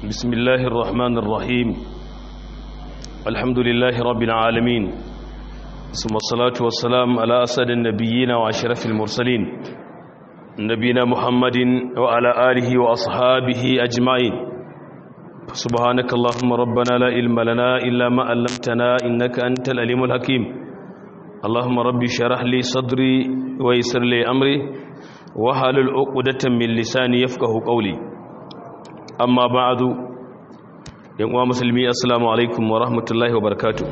بسم الله الرحمن الرحيم الحمد لله رب العالمين ثم الصلاة والسلام على أسد النبيين وأشرف المرسلين نبينا محمد وعلى آله وأصحابه أجمعين سبحانك اللهم ربنا لا علم لنا إلا ما علمتنا إنك أنت العليم الحكيم اللهم ربي شرح لي صدري ويسر لي أمري وحلل عقدة من لساني يفقه قولي amma ba'adu yan uwa musulmi assalamu alaikum wa rahmatullahi wa barakatuh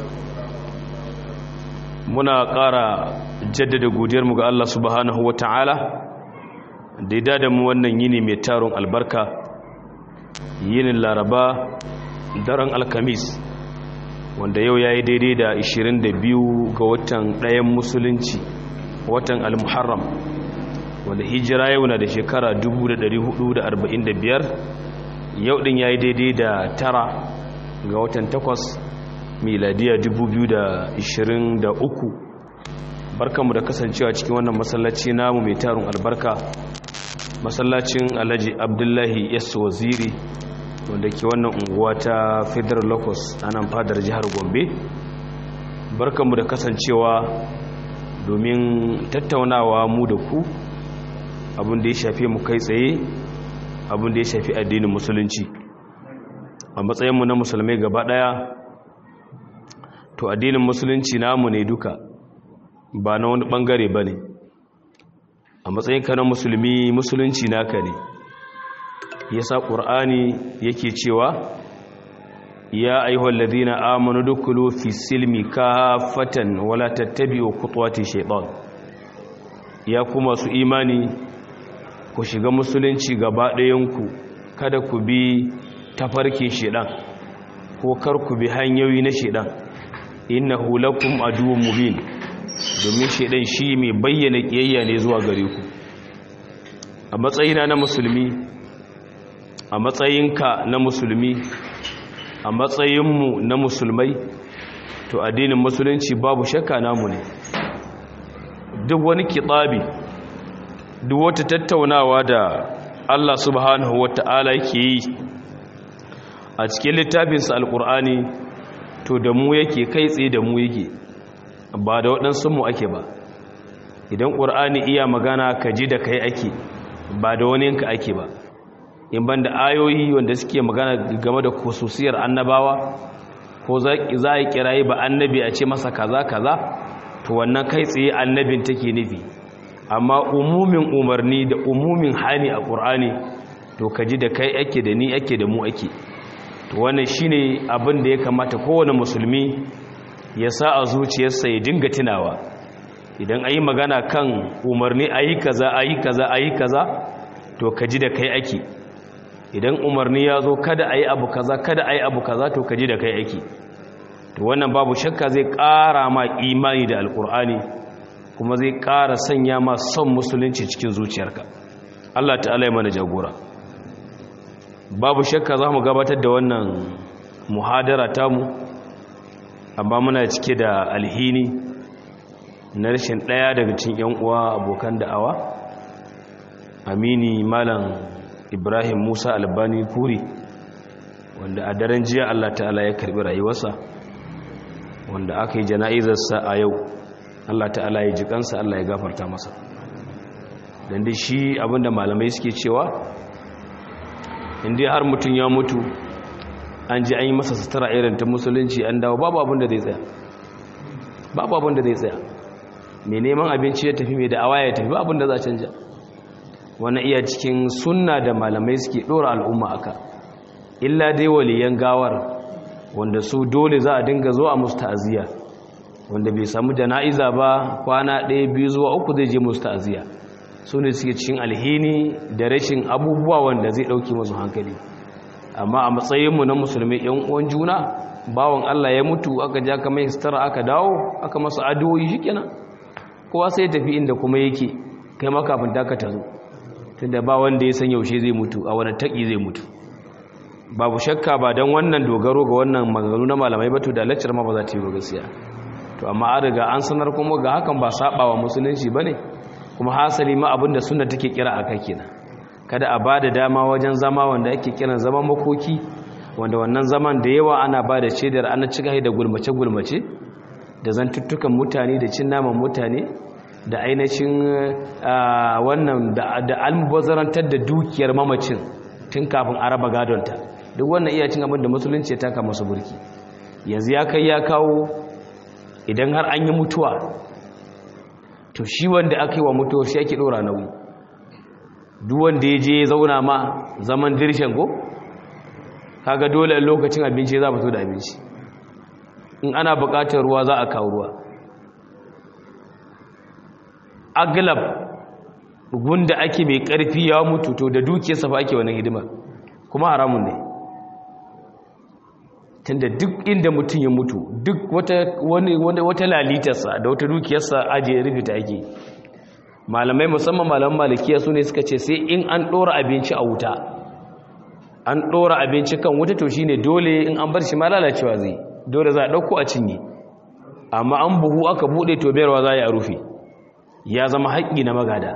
muna ƙara jaddada godiyarmu ga Allah subhanahu wa ta'ala da ya dada mu wannan yini mai taron albarka yinin laraba daren alkamis wanda yau ya yi daidai da 22 ga watan ɗayan musulunci watan al-muharram wanda hijira yau na da shekara 1445 yau din ya yi daidai da tara ga watan takwas miladiya 2023 barkanmu da kasancewa cikin wannan masallaci namu mai tarun albarka masallacin alhaji abdullahi yasu waziri wanda ke wannan unguwa ta federal locus a nan fadar jihar gombe barkanmu da kasancewa domin tattaunawa mu da ku abin da ya shafi mu kai tsaye abin da ya shafi addinin musulunci a matsayinmu na musulmai gaba daya to addinin musulunci namu ne duka ba na wani bangare ba ne a matsayinka na musulmi musulunci naka ne ya sa ƙur'ani yake cewa ya aihuwar ladina amonu dukulu fi silmi kafatan wala tattabi'u kutuwati shaitan ya kuma su imani ku shiga musulunci gaba ɗayanku kada ku bi tafarkin shiɗan ko kar ku bi hanyoyi na shiɗan innahu lakum aduwwun mubin domin shiɗan shi mai bayyana ƙiyayya ne zuwa gare ku a matsayina na musulmi a matsayinka na musulmi a matsayinmu na musulmai to addinin musulunci babu shakka namu ne duk wani kitsabi duk wata tattaunawa da Allah subhanahu wata'ala yake yi a cikin littafinsa alkur'ani to da mu yake kai tsaye da mu yake ba da waɗansu mu ake ba idan ƙur'ani iya magana ka ji da kai ake ba da waninka ake ba in ban da ayoyi wanda suke magana game da kususiyar annabawa ko za a yi kirayi ba annabi a ce masa kaza kaza to wannan kai tsaye annabin take nufi amma umumin umarni da umumin hani a ƙur'ani to ka ji da kai ake da ni ake da mu ake to wannan shine abin da ya kamata kowane musulmi ya sa a zuciyarsa ya dinga tunawa idan ayi magana kan umarni ayi kaza ayi kaza ayi kaza to ka ji da kai ake idan umarni ya zo kada ayi abu kaza kada ayi abu kaza to ka ji da kai ake to wannan babu shakka zai ƙara ma imani da alƙur'ani kuma zai ƙara sanya ma son musulunci cikin zuciyarka Allah ta'ala ya mana jagora babu shakka za mu gabatar da wannan muhadara tamu amma muna cike da alhini na rashin ɗaya daga cikin yan uwa abokan da'awa amini malam ibrahim musa albani kuri wanda a daren jiya Allah ta'ala ya karbi rayuwarsa wanda aka yi jana'izarsa a yau Allah ta'ala ya ji kansa Allah ya gafarta masa dan dai shi abinda malamai suke cewa inda har mutum ya mutu an ji an yi masa sutura irin ta musulunci an dawo babu abinda zai tsaya babu abinda zai tsaya mai neman abinci ya tafi mai da awa ya tafi babu abinda za a canja wannan iya cikin sunna da malamai suke dora al'umma aka illa dai waliyan gawar wanda su dole za a dinga zuwa musu ta'aziyya wanda bai samu jana'iza ba kwana ɗaya biyu zuwa uku zai je musu ta'aziyya su ne suke cikin alhini da rashin abubuwa wanda zai ɗauki masu hankali amma a matsayinmu na musulmi yan uwan juna bawan Allah ya mutu aka ja ka mai sitara aka dawo aka masa addu'o'i shikenan kowa sai tafi inda kuma yake kai ma kafin ta ka tazo tunda ba wanda ya san yaushe zai mutu a wani taki zai mutu babu shakka ba don wannan dogaro ga wannan maganganu na malamai batu da laccar ma ba za ta yi gaskiya to amma an riga an sanar kuma ga hakan ba saba wa musulunci ba ne kuma hasali ma abin da suna take kira a kai kenan kada a ba da dama wajen zama wanda ake kiran zaman makoki wanda wannan zaman da yawa ana ba da shaidar ana cika da gulmace-gulmace da zantuttukan mutane da cin naman mutane da ainihin wannan da almubazzarantar da dukiyar mamacin tun kafin a raba gadonta duk wannan iya cin abin da musulunci ya taka masu burki yanzu ya kai ya kawo idan har an yi mutuwa to shi wanda aka yi wa mutuwa shi ake ɗora nauyi duk wanda ya je ya zauna ma zaman dirshen ko kaga dole lokacin abinci za fito da abinci in ana buƙatar ruwa za a kawo ruwa aglab gunda ake mai ƙarfi ya mutu to da dukiyarsa fa ake wani hidima kuma haramun ne tunda duk inda mutum ya mutu duk wata wani wata lalitarsa da wata dukiyarsa aje rufita ake malamai musamman malaman malikiya su ne suka ce sai in an ɗora abinci a wuta an ɗora abinci kan wuta to shine dole in an bar shi ma lalacewa zai dole za a ɗauko a cinye amma an buhu aka buɗe to bayarwa za a rufe ya zama haƙƙi na magada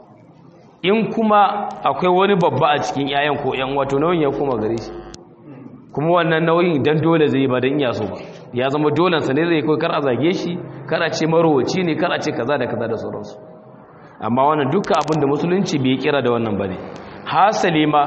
in kuma akwai wani babba a cikin 'ya'yan ko 'yan wato nauyin ya koma gare shi kuma wannan nauyin dan dole zai ba dan iya so ba ya zama dolensa ne zai kai kar a zage shi kar a ce marowaci ne kar a ce kaza da kaza da sauransu amma wannan duka abin da musulunci bai kira da wannan bane hasali ma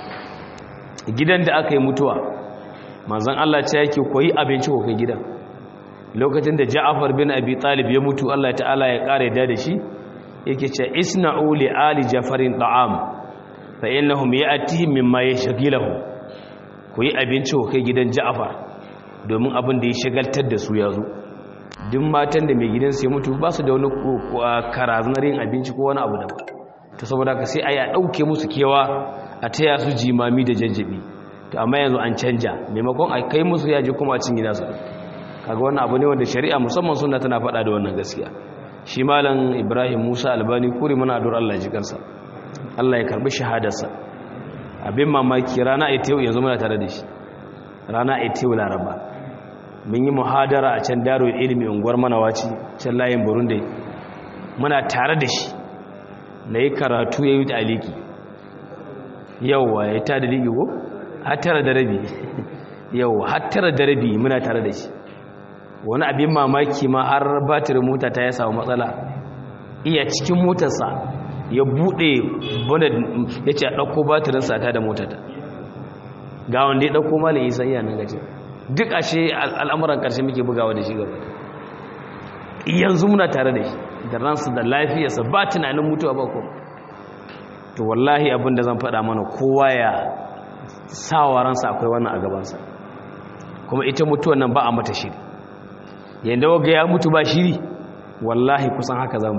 gidan da aka yi mutuwa manzon Allah ce yake koyi abinci ko kai gidan lokacin da Ja'far bin Abi Talib ya mutu Allah ta'ala ya kare da da shi yake ce isna'u li ali Jafarin ta'am fa innahum ya'tihim mimma yashghiluhu koyi abinci ko kai gidan Ja'far domin abin da ya shagaltar da su ya zo duk matan da mai gidansu ya mutu ba su da wani karazunar yin abinci ko wani abu da ba to saboda ka sai a ya ɗauke musu kewa a taya su jimami da jajjabi to amma yanzu an canja maimakon a kai musu yaji kuma a cin gida su kaga wannan abu ne wanda shari'a musamman suna tana faɗa da wannan gaskiya shi malam ibrahim musa albani kuri muna addu'ar allah ji kansa allah ya karbi shahadarsa abin mamaki rana ita yau yanzu muna tare da shi rana ita yau laraba mun yi muhadara a can daro ilimi unguwar manawaci can layin burundi muna tare da shi na yi karatu ya yi ta aliki yauwa ya ta da liki ko? hattara da rabi yauwa hattara da rabi muna tare da shi wani abin mamaki ma har batirin mota ta ya samu matsala iya cikin motarsa ya buɗe bane ya ce a ɗauko batirin sata da motata ga wanda ya ɗauko malin isa iya nan gajin duk ashe al'amuran ƙarshe muke bugawa da shi gaba yanzu muna tare da shi da ransu da lafiyarsa ba tunanin mutuwa ba ko to wallahi abin da zan faɗa mana kowa ya sawa ransa akwai wannan a gabansa kuma ita mutuwan nan ba a mata shiri yadda waga ya mutu ba shiri wallahi kusan haka zamu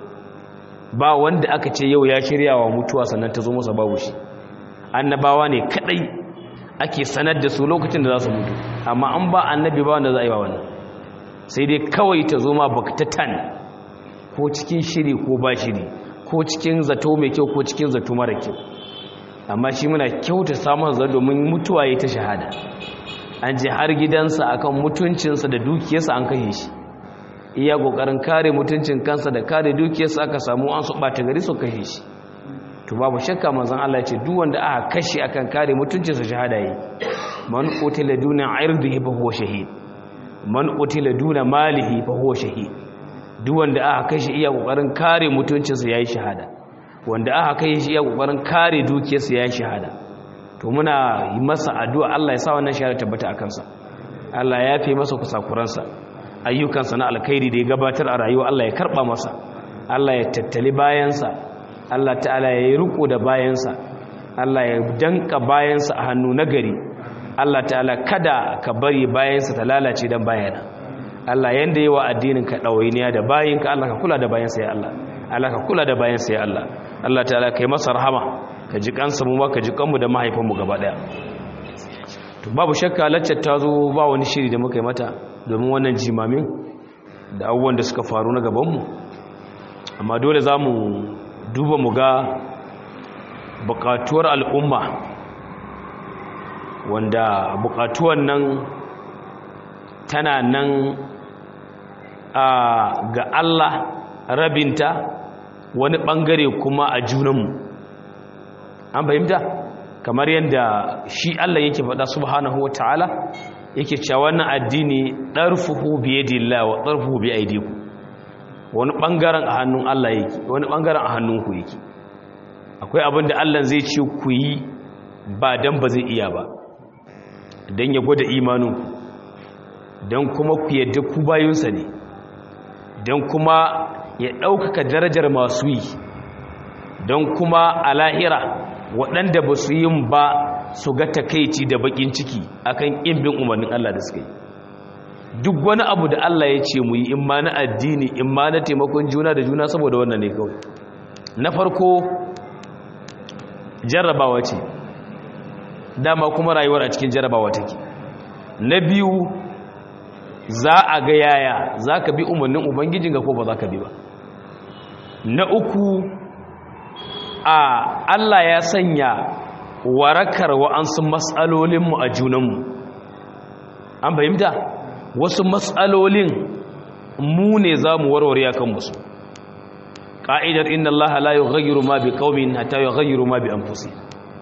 ba wanda aka ce yau ya shirya wa mutuwa sannan ta zo masa babu shi annabawa ne kadai ake sanar da su lokacin da za su mutu amma an ba annabi ba wanda za a yi wa wannan sai dai kawai ta zo ma baktatan ko cikin shiri ko ba shiri ko cikin zato mai kyau ko cikin zato mara kyau amma shi muna kyauta samun zai domin mutuwa ya ta shahada an je har gidansa akan mutuncinsa da dukiyarsa an kashe shi iya kokarin kare mutuncin kansa da kare dukiyarsa aka samu an su bata gari su kashe shi to babu shakka manzon Allah ya ce duk wanda aka kashe akan kare mutuncinsa shahada yi man qutila duna irdihi fa huwa shahid man qutila duna malihi fa huwa shahid duk wanda aka kashe iya kokarin kare mutuncinsa yayi shahada wanda aka kashe shi iya kokarin kare dukiyarsa yayi shahada to muna yi masa addu'a Allah ya sa wannan shahada tabbata a kansa Allah ya fi masa kusakuransa ayyukansa na alkhairi da ya gabatar a rayuwa Allah ya karba masa Allah ya tattali bayansa Allah ta'ala ya yi riko da bayansa Allah ya danka bayansa a hannu nagari Allah ta'ala kada ka bari bayansa ta lalace dan bayana Allah yanda yi wa addinin ka ɗawainiya da bayinka Allah ka kula da bayansa ya Allah Allah ka kula da bayansa ya Allah Allah ta'ala kai masa rahama ka ji kansa mu ma ka ji kanmu da mahaifanmu gaba daya to babu shakka laccar ta zo ba wani shiri da muka yi mata domin wannan jimamin da abubuwan da suka faru na gabanmu amma dole za mu duba mu ga bukatuwar al'umma wanda bukatuwar nan tana nan a ga Allah rabinta wani bangare kuma a junanmu an fahimta kamar yadda shi Allah yake faɗa subhanahu wata'ala yake cewa wannan addini darfuhu bi yadillah wa darfuhu bi aydikum wani bangaren a hannun Allah yake wani bangaren a hannunku yake akwai abin da Allah zai ce ku yi ba dan ba zai iya ba dan ya gwada imaninku dan kuma ku yadda ku bayinsa ne dan kuma ya ɗaukaka darajar masu yi don kuma a lahira waɗanda ba su yin ba su ga takaici da bakin ciki akan ƙimbin umarnin Allah da suka yi duk wani abu da Allah ya ce mu yi in ma na addini in ma na taimakon juna da juna saboda wannan ne kawai na farko jarrabawa ce dama kuma rayuwar a cikin jarrabawa take na biyu za a ga yaya za ka bi umarnin ubangijinka ko ba za ka bi ba na uku a Allah ya sanya warakar wa'ansu matsalolinmu a junanmu an fahimta wasu matsalolin mu ne za mu warware a kan musu ƙa'idar inna Allah la yi gayyaru ma bi ƙaumin hata yi gayyaru ma bi an fusi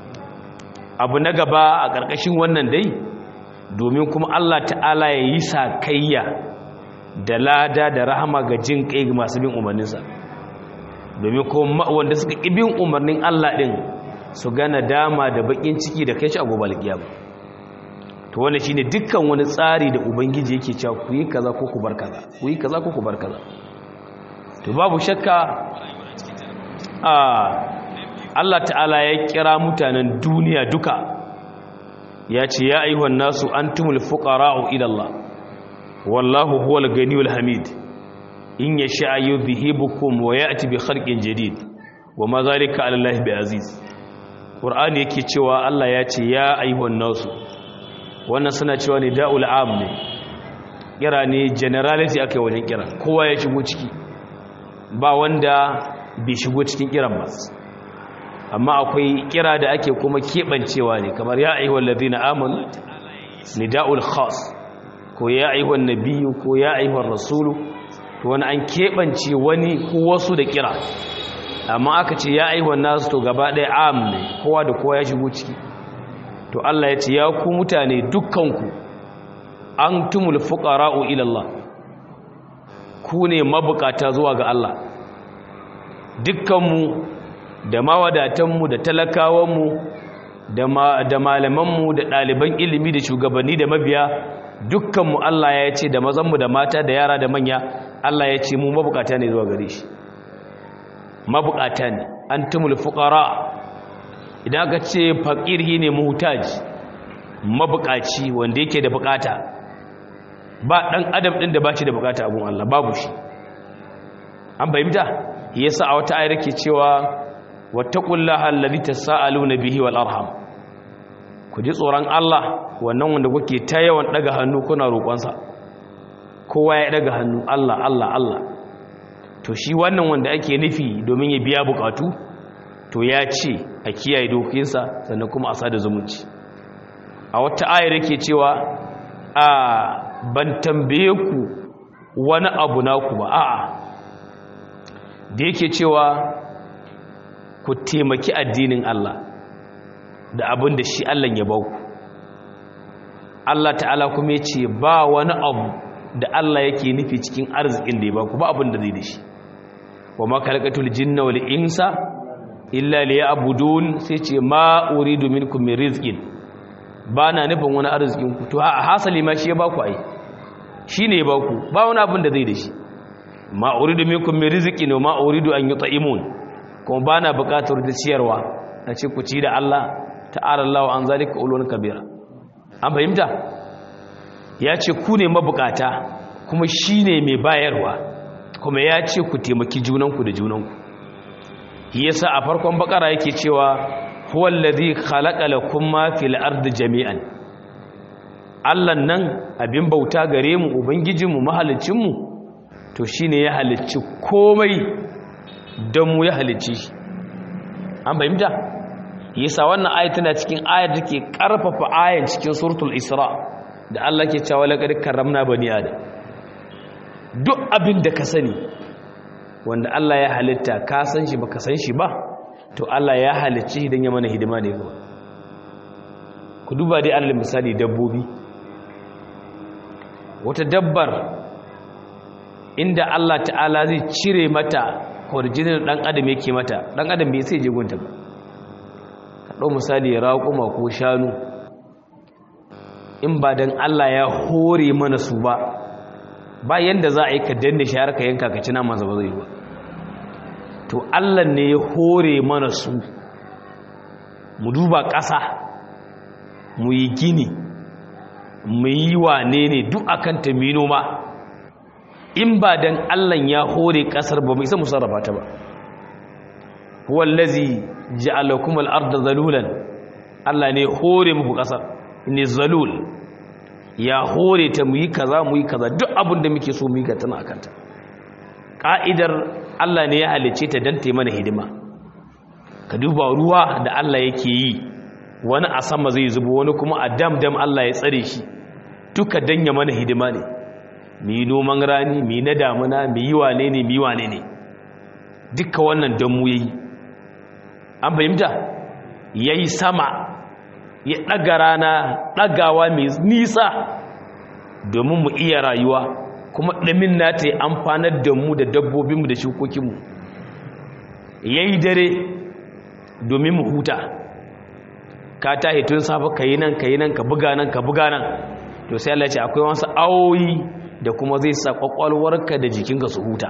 abu na gaba a ƙarƙashin wannan dai domin kuma Allah ta'ala ya yi sakayya da lada da rahama ga jin ƙai masu bin umarninsa domin kuma wanda suka ibin umarnin Allah ɗin su gana dama da bakin ciki da kai shi a gobe alƙiyama to wannan shine dukkan wani tsari da ubangiji yake cewa ku yi kaza ko ku bar kaza ku yi kaza ko ku bar kaza to babu shakka a Allah ta'ala ya kira mutanen duniya duka ya ce ya ayyuhan nasu antumul fuqara'u ila Allah wallahu huwal ganiyul hamid in ya sha yudhibukum wa ya'ti bi khalqin jadid wa ma zalika 'ala Allah bi aziz Qur'ani yake cewa Allah ya ce ya ayyuhan nasu wannan suna cewa ne da'ul am ne kira ne generality akai wajen kira kowa ya shigo ciki ba wanda bai shigo cikin kiran ba amma akwai kira da ake kuma kebancewa ne kamar ya ayyuhal ladina amanu nida'ul khas ko ya ayyuhan nabiyyu ko ya ayyuhar rasulu to wani an keɓance wani ko wasu da kira amma aka ce ya aihuwan nasu to gaba ɗaya am ne kowa da kowa ya shigo ciki to Allah ya ce ya ku mutane dukkanku an tumul fuqara'u ila Allah ku ne mabukata zuwa ga Allah dukkanmu da mawadatanmu da talakawanmu da malamanmu da ɗaliban ilimi da shugabanni da mabiya dukkanmu Allah ya ce da mazanmu da mata da yara da manya Allah ya ce mu mabukata ne zuwa gare shi mabukata ne an tumul fuqara idan aka ce faqiri ne muhtaj mabukaci wanda yake da bukata ba dan adam din da bashi da bukata abun Allah babu shi an bayyana yasa a wata ayar ke cewa wattaqullaha allazi tasaaluna bihi wal arham ku ji tsoron Allah wannan wanda kuke ta yawan daga hannu kuna roƙonsa kowa ya daga hannu Allah Allah Allah to shi wannan wanda ake nufi domin ya biya bukatu to ya ce a kiyaye dokinsa sannan kuma a sada zumunci a wata ayar yake cewa a ban tambaye ku wani abu naku ba a'a da yake cewa ku taimaki addinin Allah da abin da shi Allah ya bauku Allah ta'ala kuma ya ce ba wani abu da Allah yake nufi cikin arzikin da ya baku ba abin da zai da shi wa ma khalaqatul jinna wal insa illa liya'budun sai ce ma uridu minkum min rizqin ba na nufin wani arzikin ku to a hasali ma shi ya baku ai shine ya baku ba wani abin da zai da shi ma uridu minkum min rizqin wa ma uridu an yut'imun kuma ba na buƙatar da ciyarwa na ce ku ci da Allah ta'ala Allah an zalika ulun kabira an fahimta ya ce ku ne mabukata kuma shi ne mai bayarwa kuma ya ce ku taimaki junanku da junanku yasa a farkon bakara yake cewa huwa allazi khalaqa lakum ma fil ardi jami'an Allah nan abin bauta gare mu ubangijinmu mahalicinmu to shine ya halicci komai don mu ya halicci shi an fahimta yasa wannan ayat tana cikin ayar da ke karfafa ayan cikin suratul isra da Allah ke cewa laqad karramna bani adam duk abin da ka sani wanda Allah ya halitta ka san shi baka san shi ba to Allah ya halicci idan ya mana hidima ne gaba ku duba dai alal misali dabbobi wata dabbar inda Allah ta'ala zai cire mata kwarjinin dan adam yake mata dan adam bai sai jigunta ba ka dau misali raƙuma ko shanu in ba dan Allah ya hore mana su ba ba yanda za a yi ka danne shi har ka yanka ka ci nama ba zai yi ba to Allah ne ya hore mana su mu duba ƙasa mu yi gini mu yi wane ne duk akan ta mino ma in ba dan Allah ya hore ƙasar ba mu isa mu sarrafa ta ba wallazi ja'alakum al-ardha zalulan Allah ne hore muku ƙasar ne zalul ya hore ta mu yi kaza mu yi kaza duk abin da muke so mu yi ga tana akanta ka'idar Allah ne ya halice ta dan ta mana hidima ka duba ruwa da Allah yake yi wani a sama zai zubo wani kuma a dam dam Allah ya tsare shi duka danya mana hidima ne mu yi noman rani mu yi na damuna mu yi wane ne mu yi wane ne duka wannan dan mu yi an fahimta yayi sama ya ɗaga rana ɗagawa mai nisa domin mu iya rayuwa kuma ɗamin na ta yi amfanar da mu da dabbobinmu da shukokinmu ya yi dare domin mu huta ka ta tun safa ka yi nan ka yi nan ka buga nan ka buga nan to sai Allah ce akwai wasu awoyi da kuma zai sa kwakwalwarka da jikinka su huta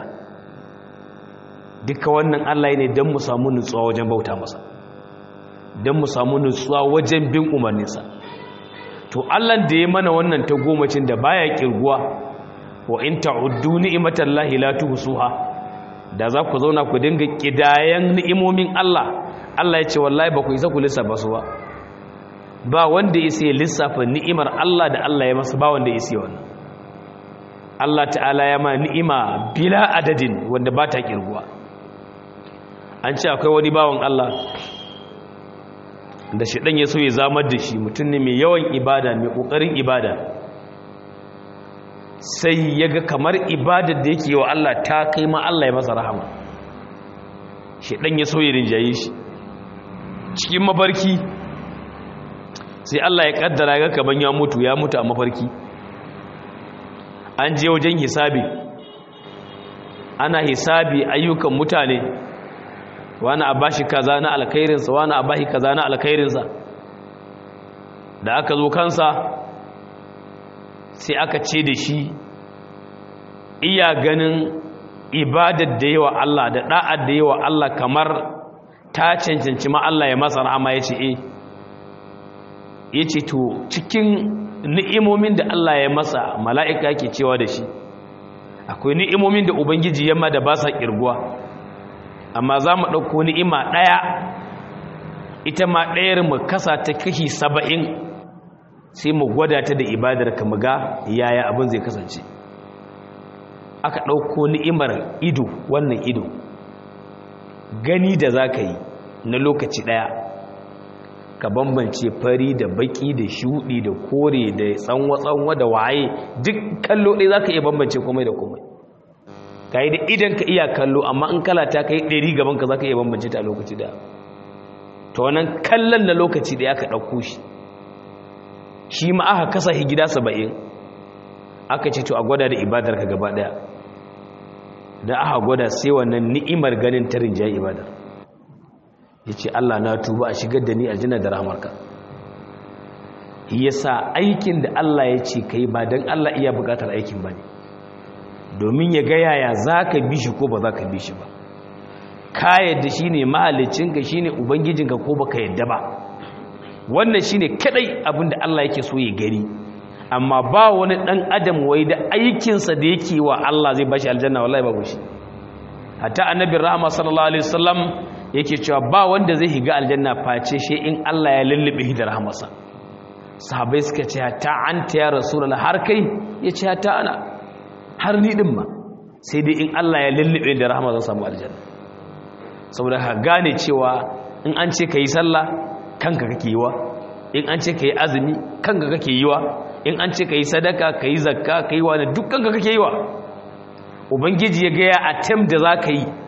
duka wannan Allah ne don mu samu nutsuwa wajen bauta masa don mu samu nutsuwa wajen bin umarninsa to Allah da ya mana wannan ta gomacin da baya kirguwa wa in ta'uddu ni'matallahi la tuhsuha da za ku zauna ku dinga kidayan ni'imomin Allah Allah ya ce wallahi ba ku isa ku lissafa su ba ba wanda ya sai lissafa ni'imar Allah da Allah ya masa ba wanda ya sai wannan Allah ta'ala ya ma ni'ima bila adadin wanda ba ta kirguwa an ce akwai wani bawan Allah da shi ya so ya zamar da shi mutum ne mai yawan ibada mai ƙoƙarin ibada sai ya ga kamar ibadar da yake wa Allah ta kai ma Allah ya masa rahama shi ya so ya rinjaye shi cikin mafarki sai Allah ya kaddara ga kaman ya mutu ya mutu a mafarki an je wajen hisabi ana hisabi ayyukan mutane wani a bashi kaza na alkhairinsa wani a bashi kaza na alkhairinsa da aka zo kansa sai aka ce da shi iya ganin ibadar da yawa Allah da da'ar da yawa Allah kamar ta cancanci ma Allah ya masa rahama ya ce eh ya ce to cikin ni'imomin da Allah ya masa mala'ika yake cewa da shi akwai ni'imomin da ubangiji yamma da ba sa kirguwa amma za mu ɗauko ni'ima ɗaya ita ma ɗayar mu kasa ta kashi saba'in sai mu gwada ta da ibadar ka ga yaya abin zai kasance aka ɗauko ni'imar ido wannan ido gani da za ka yi na lokaci ɗaya ka bambance fari da baki da shuɗi da kore da tsanwa-tsanwa da waye duk kallo ɗaya za ka iya bambance komai da komai ka yi da idan ka iya kallo amma in kala ta ka yi ɗari gabanka za ka iya bambance ta lokaci da ta wannan kallon na lokaci da ya ka ɗauko shi shi ma aka kasa shi gida saba'in aka ce to a gwada da ibadar ka gaba ɗaya da aka gwada sai wannan ni'imar ganin ta rinjaye ibadar ya ce allah na tuba a shigar da ni aljanna da rahamarka yasa aikin da allah ya ce ka yi ba don allah iya bukatar aikin ba ne domin ya gaya ya za ka bi shi ko ba za ka bi shi ba ka yadda shi ne mahalicinka shi ne ubangijinka ko ba ka yadda ba wannan shi ne kadai abinda Allah yake so ya gari amma ba wani ɗan adam wai da aikinsa da yake wa Allah zai bashi aljanna wallahi babu shi hatta annabi rahama sallallahu alaihi wasallam yake cewa ba wanda zai higa aljanna face shi in Allah ya lullube shi da rahamarsa sahabbai suka ce ta anta ya rasulullah har kai yace ta ana har ni din ma sai dai in Allah ya lullube da rahama zan samu aljanna saboda ka gane cewa in an ce ka yi sallah kanka kake yiwa in an ce ka yi azumi kanka kake yiwa in an ce ka yi sadaka ka yi zakka ka yi wani duk kanka kake yiwa ubangiji ya gaya a tem da za ka yi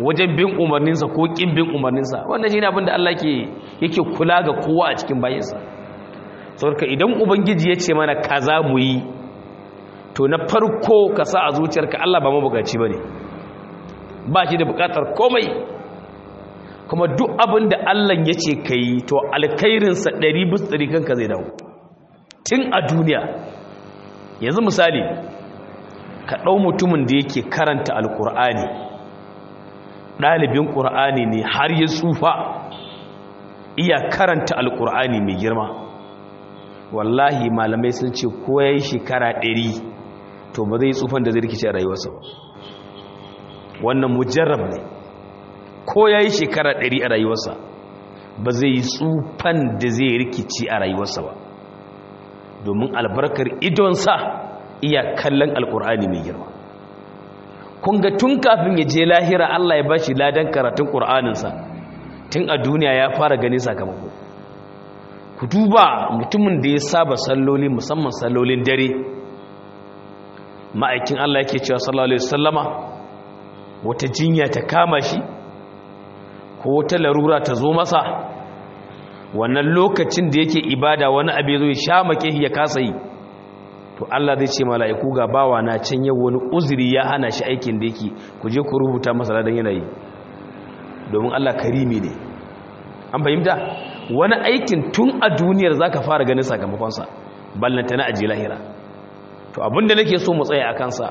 wajen bin umarninsa ko ƙin bin umarninsa wannan shi ne abin da Allah yake kula ga kowa a cikin bayansa saboda idan ubangiji ya ce mana kaza mu yi to na farko ka sa a zuciyarka Allah ba mabukaci ba ne ba shi da bukatar komai kuma duk abin da Allah ya ce ka yi to alkairinsa ɗari bis ɗari kanka zai dawo tun a duniya yanzu misali ka ɗau mutumin da yake karanta alkur'ani ɗalibin ƙur'ani ne har ya tsufa iya karanta alkur'ani mai girma wallahi malamai sun ce ko ya yi shekara ɗari to ba zai tsufan da zai rikice a rayuwarsa ba wannan mujarrab ne ko ya yi shekara ɗari a rayuwarsa ba zai yi tsufan da zai rikici a rayuwarsa ba domin albarkar idonsa iya kallon alkur'ani mai girma kun ga tun kafin ya je lahira allah ya bashi ladan karatun ƙur'aninsa tun a duniya ya fara gani sakamako ku duba mutumin da ya saba salloli musamman sallolin dare ma'aikin Allah yake cewa sallallahu alaihi wasallama wata jinya ta kama shi ko wata larura ta zo masa wannan lokacin da yake ibada wani abu zo ya sha make ya kasa yi to Allah zai ce mala'iku ga bawa na can yau wani uzuri ya hana shi aikin da yake ku je ku rubuta masa ladan yanayi domin Allah karimi ne an fahimta wani aikin tun a duniyar zaka fara ganin sakamakonsa ballanta na aji lahira to abinda nake so mu tsaya a kansa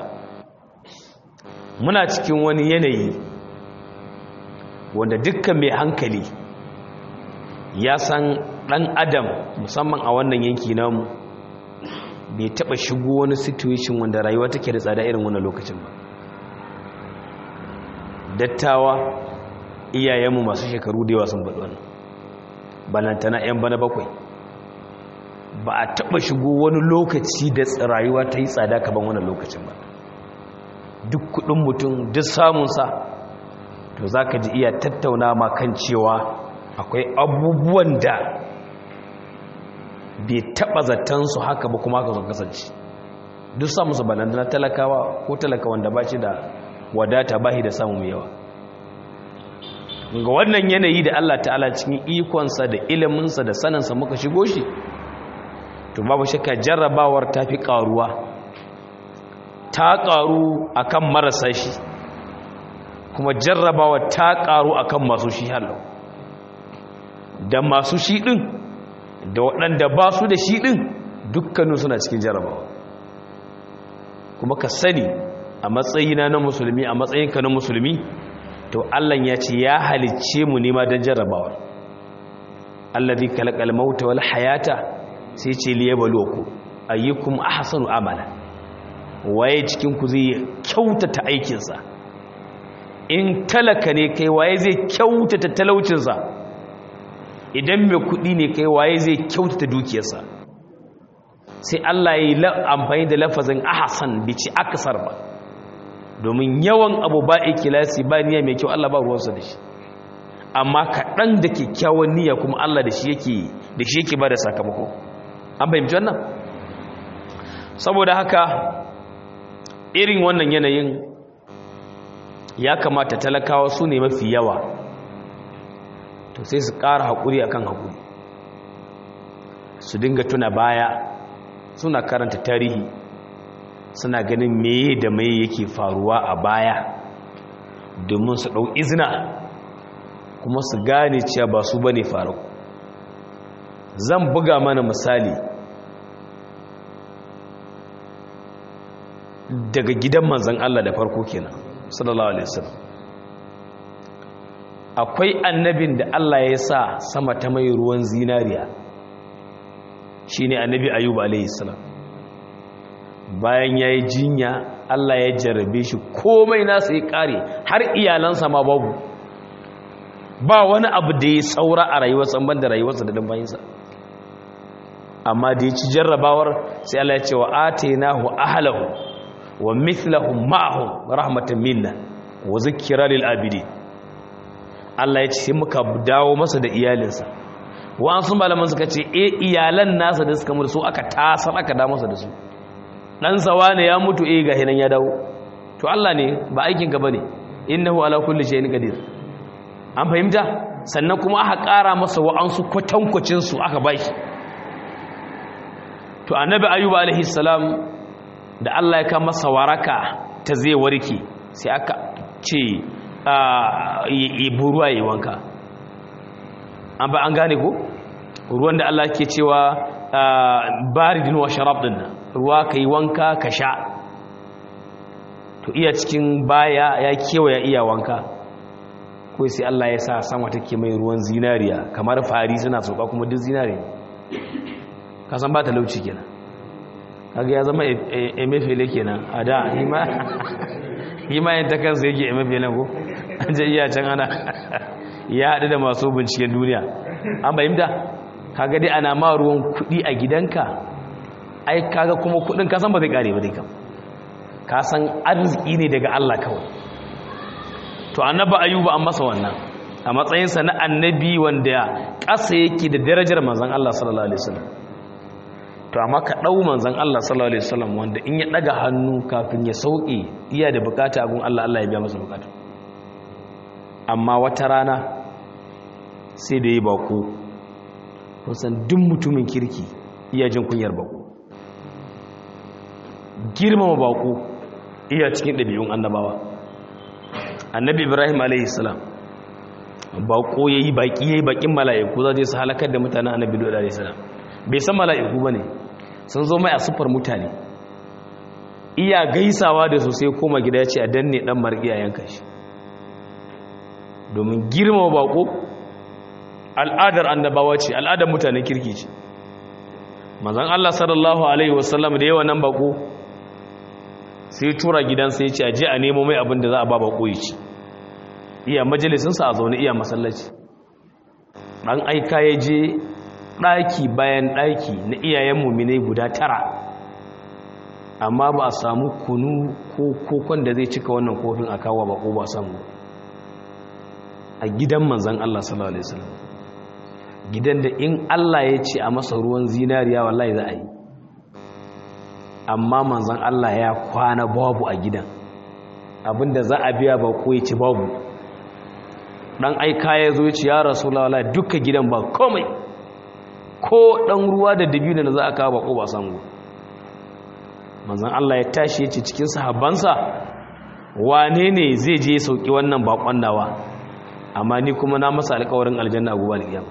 muna cikin wani yanayi wanda dukkan mai hankali ya san dan adam musamman a wannan yanki namu bai taba shigo wani situation wanda rayuwa take da tsada irin wannan lokacin ba dattawa iyayenmu masu shekaru da yawa sun faɗi wannan balantana 'yan bana bakwai ba a taɓa shigo wani lokaci da rayuwa ta yi tsada kaban wannan lokacin ba duk kudin mutum duk samunsa to za ka ji iya tattauna ma kan cewa akwai abubuwan da bai taɓa zatansu haka ba kuma haka sun kasance duk samunsa balantana talakawa ko talaka wanda ba shi da wadata ba shi da samu mai yawa ga wannan yanayi da Allah ta'ala cikin ikonsa da iliminsa da saninsa muka shigo shi to babu shakka jarrabawar ta fi ƙaruwa ta ƙaru akan marasa shi kuma jarrabawar ta ƙaru akan masu shi hallo da masu shi ɗin da waɗanda ba su da shi ɗin dukkanin suna cikin jarrabawa kuma ka sani a matsayina na musulmi a matsayinka na musulmi to Allah ya ce ya halicce mu nema don jarrabawar allazi kalaqal mauta wal hayata sai ce liyabluwakum ayyukum ahsanu amala waye cikin ku zai kyautata aikin sa in talaka ne kai waye zai kyautata talaucin sa idan mai kudi ne kai waye zai kyautata dukiyarsa sai Allah ya yi amfani da lafazin ahsan bici aksar ba domin yawan abu ba ikilasi ba niyya mai kyau Allah ba ruwansa da shi amma kaɗan da kyakkyawan niyya kuma Allah da shi yake da shi yake ba da sakamako an fahimci wannan saboda haka irin wannan yanayin ya kamata talakawa su ne mafi yawa to sai su ƙara haƙuri akan haƙuri su dinga tuna baya suna karanta tarihi suna ganin meye da meye yake faruwa a baya domin su ɗau izina kuma su gane cewa ba su bane faru zan buga mana misali daga gidan manzan Allah da farko kenan sallallahu alaihi wasallam akwai annabin da Allah ya sa sama ta mai ruwan zinariya shine annabi ayyub alaihi salam bayan ya yi jinya Allah ya jarrabe shi komai nasa ya kare har iyalansa ma babu ba wani abu da ya saura a rayuwarsa ban da rayuwarsa da dambayinsa amma da ya ci jarrabawar sai Allah ya ce wa atainahu ahlahu wa mithlahum ma'ahum rahmatan minna wa zikra lil abidi Allah ya ce sai muka dawo masa da iyalinsa wa'ansu malaman suka ce e iyalan nasa da suka mutu su aka tasar aka da masa da su dan sawa ne ya mutu eh ga hinan ya dawo to Allah ne ba aikin ka bane innahu ala kulli shay'in qadir an fahimta sannan kuma aka ƙara masa wa'ansu kwatankwacin su aka bashi to annabi ayyuba alaihi salam da Allah ya kama masa waraka ta zai warke sai aka ce yi buruwa yi wanka an ba an gane ko ruwan da Allah ke cewa baridin wa sharab din ruwa ka yi wanka ka sha to iya cikin baya ya kewaya iya wanka ko sai Allah ya sa sama take mai ruwan zinariya kamar fari suna sauka kuma duk zinariya ka san ba ta lauci kenan kaga ya zama emefele kenan a da hima yin ta kansa yake emefele ko an je iya can ana ya haɗu da masu binciken duniya an bayyanta kaga dai ana ma ruwan kuɗi a gidanka ai kaga kuma kuɗin kasan ba zai ƙare ba dai kam kasan arziki ne daga Allah kawai to annaba ayuba an masa wannan a matsayinsa na annabi wanda ƙasa yake da darajar manzon Allah sallallahu alaihi wasallam to amma ka ɗau manzan Allah sallallahu Alaihi wasallam wanda in ya ɗaga hannu kafin ya sauƙi iya da bukata agun Allah Allah ya biya masa bukata amma wata rana sai da yi bako kusan duk mutumin kirki iya jin kunyar bako girmama bako iya cikin ɗabi'un annabawa annabi ibrahim alaihi salam bako ya yi baƙi ya yi baƙin mala'iku za su halakar da mutanen annabi alaihi salam bai san mala'iku ba ne sun zo mai a siffar mutane iya gaisawa da su sai koma gida ya ce a danne dan marƙi a yanka shi domin girma bako al'adar annabawa ce al'adar mutanen kirki ce mazan Allah sallallahu alaihi wasallam da yawa nan bako sai tura gidansa ya ce a je a nemo mai abin da za a ba bako ya ci iya majalisinsa a zaune iya masallaci ɗan aika ya je ɗaki bayan ɗaki na iyayen muminai guda tara amma ba a samu kunu ko kokon da zai cika wannan kofin a kawo ba ko ba samu a gidan manzan Allah sallallahu alaihi wasallam gidan da in Allah ya ce a masa ruwan zinariya wallahi za a yi amma manzan Allah ya kwana babu a gidan abinda za a biya ba ko ya ci babu dan aika ya zo ya ce ya rasulullahi duka gidan ba komai ko ɗan ruwa da dabino da za a kawo bako ba samu manzan Allah ya tashi ya ce cikin sahabbansa wane ne zai je sauki wannan bakon nawa amma ni kuma na masa alkawarin aljanna a gobe alkiyama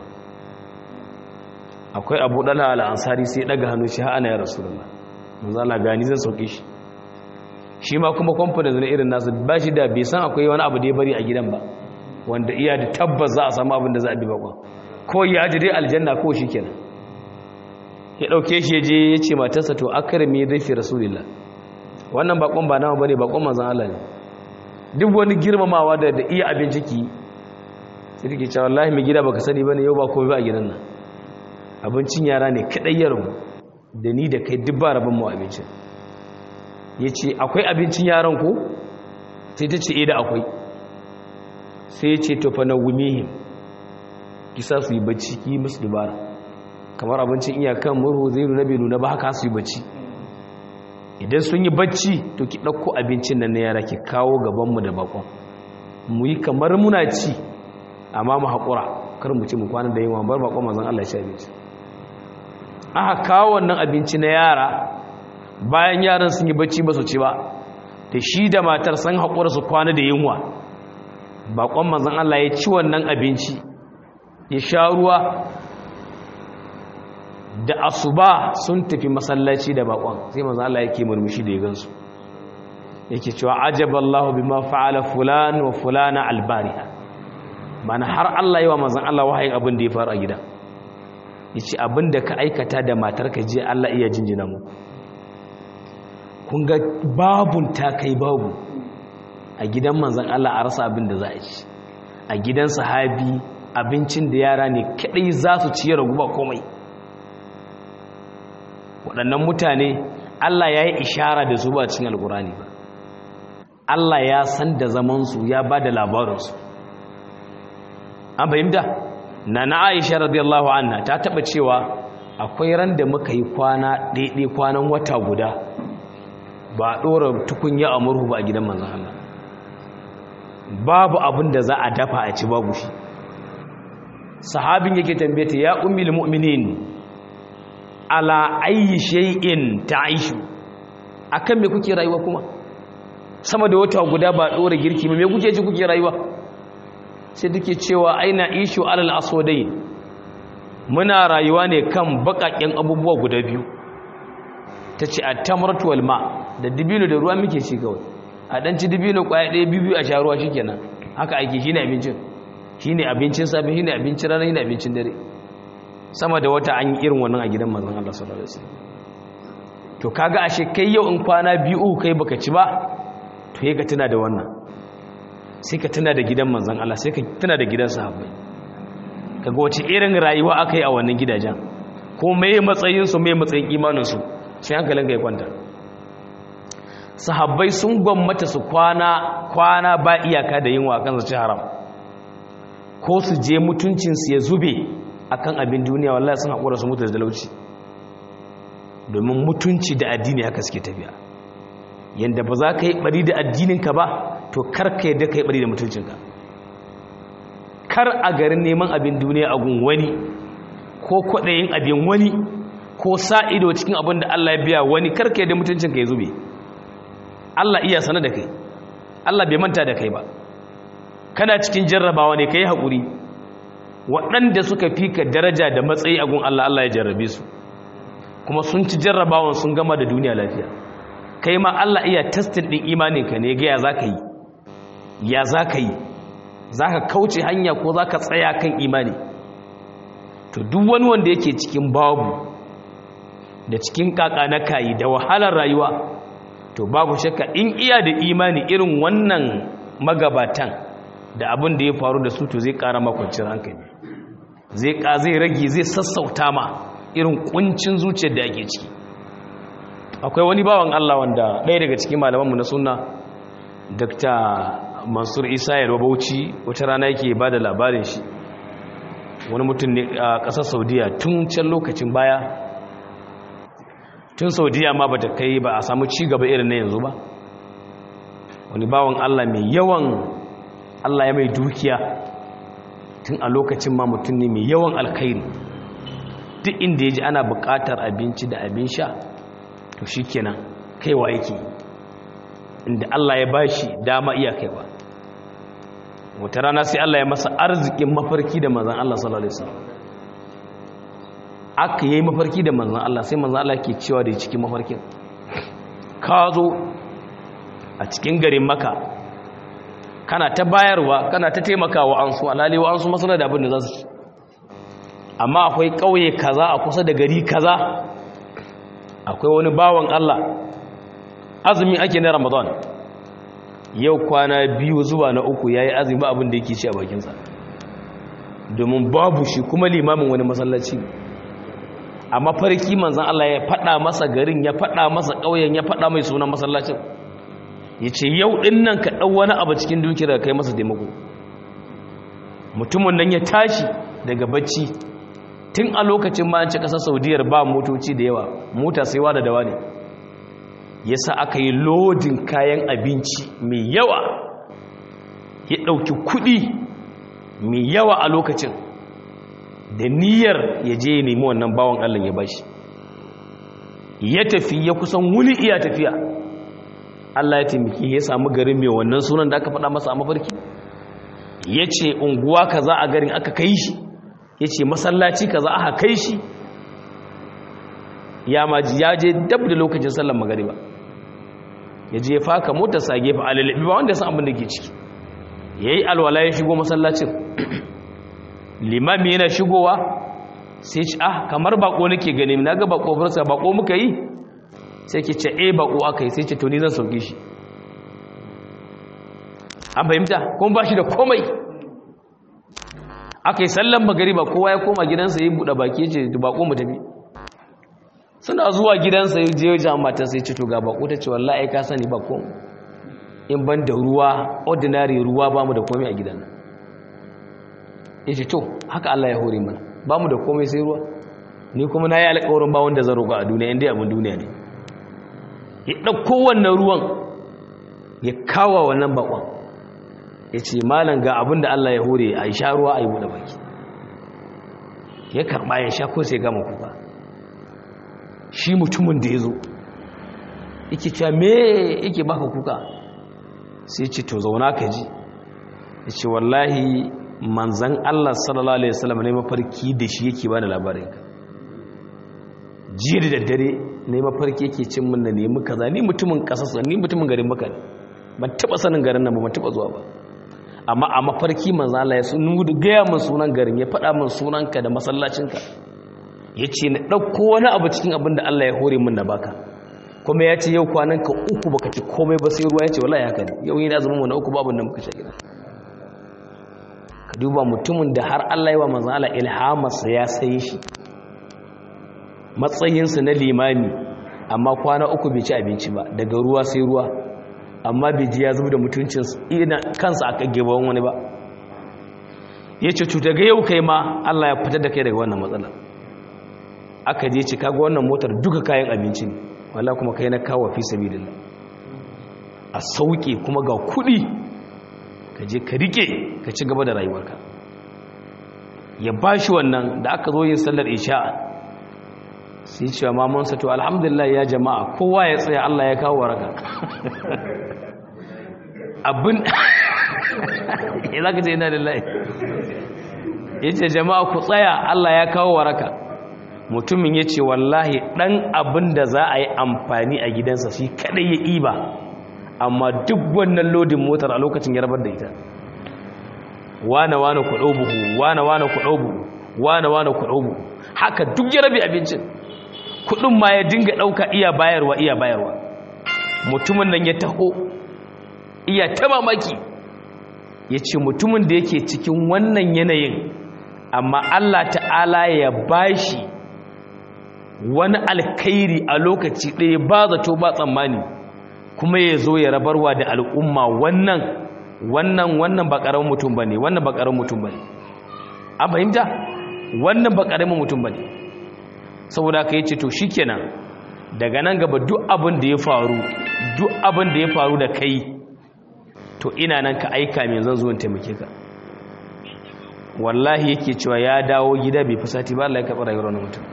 akwai abu dala al'ansari sai daga hannu shi ha'ana ya rasulullah manzan Allah gani zan sauke shi shi ma kuma kwamfanin na irin nasu ba shi da bai san akwai wani abu da ya bari a gidan ba wanda iya da tabbas za a samu abin da za a bi bakon ko ya ji dai aljanna ko shi kenan ya dauke shi je ya ce matarsa to akrami dhaifi rasulillah wannan bakon ba nawa bane bakon manzon Allah ne duk wani girmamawa da da iya abinci ki sai take cewa wallahi mai gida baka sani bane yau ba komai ba a gidan nan abincin yara ne kadai ya rubu da ni da kai duk ba rabon mu abincin yace akwai abincin yaran ko sai ta ce eh da akwai sai ya ce to fa nawmihim kisa su yi bacci ki musu dubara kamar abincin iyakan murhu zai nuna bai nuna ba haka su yi bacci idan sun yi bacci to ki ɗauko abincin nan na yara ki kawo gabanmu da bakon mu yi kamar muna ci amma mu haƙura kar mu ci mu kwana da yawa bar bakon mazan Allah shi abinci aka kawo wannan abinci na yara bayan yaran sun yi bacci ba su ci ba da shi da matar sun haƙura su kwana da yunwa bakon mazan Allah ya ci wannan abinci ya sha ruwa da asuba sun tafi masallaci da bakon sai manzo Allah yake murmushi da ya gansu yake cewa ajaballahu bima fa'ala fulan wa fulana albariha mana har Allah yawa manzon Allah wahayin abin da ya faru a gida yace abin da ka aikata da matarka je Allah iya jinjina mu kun ga babun ta kai babu a gidan manzon Allah a rasa abin da za a ci a gidan sahabi abincin da yara ne kadai za su ci ragu ba komai waɗannan mutane Allah ya yi ishara da su ba cikin alkurani ba Allah ya san da zamansu ya ba da labarinsu an fahimta na na aisha radiyallahu anha ta taɓa cewa akwai ran da muka yi kwana ɗaiɗai kwanan wata guda ba a ɗora tukunya a murhu ba a gidan manzan Allah babu abin da za a dafa a ci babu shi sahabin yake tambaye ta ya ummul mu'minin ala ayyi shay'in ta'ishu akan me kuke rayuwa kuma sama da wata guda ba dora girki me kuke ci kuke rayuwa sai take cewa aina ishu alal aswadain muna rayuwa ne kan bakakken abubuwa guda biyu tace at-tamratu wal ma da dibino da ruwa muke ci kawai a dan ci dibino kwaya ɗaya biyu a sha ruwa shikenan haka ake shine abincin shine abincin safe shine abincin rana shine abincin dare sama da wata an yi irin wannan a gidan manzon Allah sallallahu alaihi wasallam to kaga ashe kai yau in kwana biyu kai baka ci ba to sai ka tuna da wannan sai ka tuna da gidan manzon Allah sai ka tuna da gidan sahabbai kaga wace irin rayuwa aka yi a wannan gidajen ko meye matsayin su meye matsayin imanin su sai hankalin ka ya kwanta sahabbai sun gwammata su kwana kwana ba iyaka da yin wakan su haram ko su je mutuncin su ya zube akan abin duniya wallahi sun haƙura su mutu da talauci domin mutunci da addini haka suke tafiya yanda ba za ka yi bari da addininka ba to kar ka yadda ka yi bari da mutuncinka kar a garin neman abin duniya a gun wani ko kwaɗayin abin wani ko sa ido cikin abin da Allah ya biya wani kar ka yadda mutuncinka ya zube Allah iya sana da kai Allah bai manta da kai ba kana cikin jarrabawa ne ka yi haƙuri waɗanda suka fi ka daraja da matsayi a gun Allah Allah ya jarrabe su kuma sun ci jarrabawan sun gama da duniya lafiya kai ma Allah iya testin ɗin imaninka ne ga ya za ka yi ya za ka yi za ka kauce hanya ko za ka tsaya kan imani to duk wani wanda yake cikin babu da cikin kaka na kayi da wahalar rayuwa to babu shakka in iya da imani irin wannan magabatan da abin da ya faru da su to zai ƙara makwancin hankali zai ka zai rage zai sassauta ma irin kuncin zuciyar da ake ciki akwai wani bawan Allah wanda ɗaya daga cikin malamanmu na sunna Dr. Mansur Isa Yarwa Bauchi wata rana yake ba da labarin shi wani mutum ne a ƙasar Saudiya tun can lokacin baya tun Saudiya ma bata kai ba a samu ci gaba irin na yanzu ba wani bawan Allah mai yawan Allah ya mai dukiya tun a lokacin ma mutum ne mai yawan alkhairi duk inda ya ji ana buƙatar abinci da abin sha to shi kenan kaiwa yake inda Allah ya ba shi dama iya kaiwa wata rana sai Allah ya masa arzikin mafarki da manzan Allah sallallahu alaihi wasallam aka yi mafarki da manzan Allah sai manzan Allah ke cewa da cikin mafarkin ka zo a cikin garin maka kana ta bayarwa kana ta taimakawa an su alalewa an su masana da abin da za su ci amma akwai ƙauye kaza a kusa da gari kaza akwai wani bawan Allah azumi ake na ramadan yau kwana biyu zuwa na uku ya yi azumi abin da yake ci a bakinsa domin babu shi kuma limamin wani masallaci a mafarki manzan Allah ya faɗa masa garin ya faɗa masa ƙauyen ya faɗa mai sunan masallacin ya ce yau ɗin nan ka ɗau wani abu cikin dukiyar kai masa taimako mutumin nan ya tashi daga bacci tun a lokacin ma an ci ƙasar saudiyar ba motoci da yawa mota sai wa da dawa ne ya sa aka yi lodin kayan abinci mai yawa ya ɗauki kuɗi mai yawa a lokacin da niyyar ya je ya nemi wannan bawan allah ya bashi ya tafi ya kusan wuli iya tafiya Allah ya taimaki ya samu garin mai wannan sunan da aka faɗa masa a mafarki ya ce unguwa kaza a garin aka kai shi ya ce masallaci kaza aka kai shi ya maji ya je dab da lokacin sallan magariba ya je ya faka motarsa a gefe alalabi ba wanda ya san abin da ke ciki ya yi alwala ya shigo masallacin limami yana shigowa sai ci ah kamar bako nake gani na ga bako farsa bako muka yi sai ke ce e bako aka yi sai ce to ni zan sauke shi an fahimta kuma ba shi da komai aka yi sallan magariba kowa ya koma gidansa ya buɗe baki ce bako mu tafi suna zuwa gidansa ya je wajen matan sai ce to ga bako ta ce wallahi ka sani bako in ban da ruwa ordinary ruwa ba mu da komai a gidan ya ce to haka Allah ya hore mana ba mu da komai sai ruwa ni kuma na yi alƙawarin ba wanda zan roƙa a duniya inda abin duniya ne ya ɗauko wannan ruwan ya kawo wannan bakon ya ce malam ga abin da Allah ya hore a sha ruwa a yi buɗe baki ya karɓa ya sha ko sai gama kuka shi mutumin da ya zo yake cewa me yake baka kuka sai ce to zauna ka ji ya ce wallahi manzan Allah sallallahu Alaihi wasallam ne mafarki da shi yake ba da labarin ka jiya da daddare ne mafarki yake cin mun da nemi kaza ni mutumin kasasa ni mutumin garin maka ne ban taba sanin garin nan ba ban taba zuwa ba amma a mafarki manzan Allah ya sun gaya min sunan garin ya faɗa min sunanka da masallacinka ya ce na ɗauko wani abu cikin abin da Allah ya hore min na baka kuma ya ce yau kwanan ka uku baka ci komai ba sai ruwa ya ce wallahi haka ne yau yi na zama mu na uku babu da muka sha gida ka duba mutumin da har Allah yi wa manzan Allah ilhamarsa ya sai shi matsayinsa na limami amma kwana uku bai ci abinci ba daga ruwa sai ruwa amma bai ji ya zuba da mutuncin kansa a gaban wani ba ya ce cuta ga yau kai ma Allah ya fitar da kai daga wannan matsala aka je ci kaga wannan motar duka kayan abinci ne wala kuma kai na kawo fi sabilillah a sauke kuma ga kuɗi ka je ka rike ka ci gaba da rayuwarka ya ba shi wannan da aka zo yin sallar isha sai cewa mamansa to alhamdulillah ya jama'a kowa ya tsaya Allah ya kawo waraka abin ya za ka ce ina lillahi ya ce jama'a ku tsaya Allah ya kawo waraka mutumin ya ce wallahi ɗan abin da za a yi amfani a gidansa shi kaɗai ya iba amma duk wannan lodin motar a lokacin ya rabar da ita wane wane ku ɗau buhu wane wane ku ɗau buhu wane wane ku ɗau buhu haka duk ya rabe abincin kuɗin ma ya dinga ɗauka iya bayarwa iya bayarwa mutumin nan ya taho iya ta mamaki ya ce mutumin da yake cikin wannan yanayin amma Allah ta'ala ya bashi wani alkairi a lokaci ɗaya ba zato ba tsammani kuma ya zo ya rabarwa da al'umma wannan wannan wannan ba ƙaramin mutum ba ne wannan ba ƙaramin mutum ba ne an fahimta wannan ba ƙaramin mutum ba ne saboda ka yi ce to shi kenan daga nan gaba duk abin da ya faru duk abin da ya faru da kai to ina nan ka aika mai zan zuwan taimake ka wallahi yake cewa ya dawo gida bai fusati ba Allah ya karɓi rayuwar wani mutum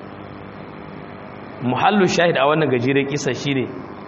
muhallu shahid a wannan gajeren kisa shine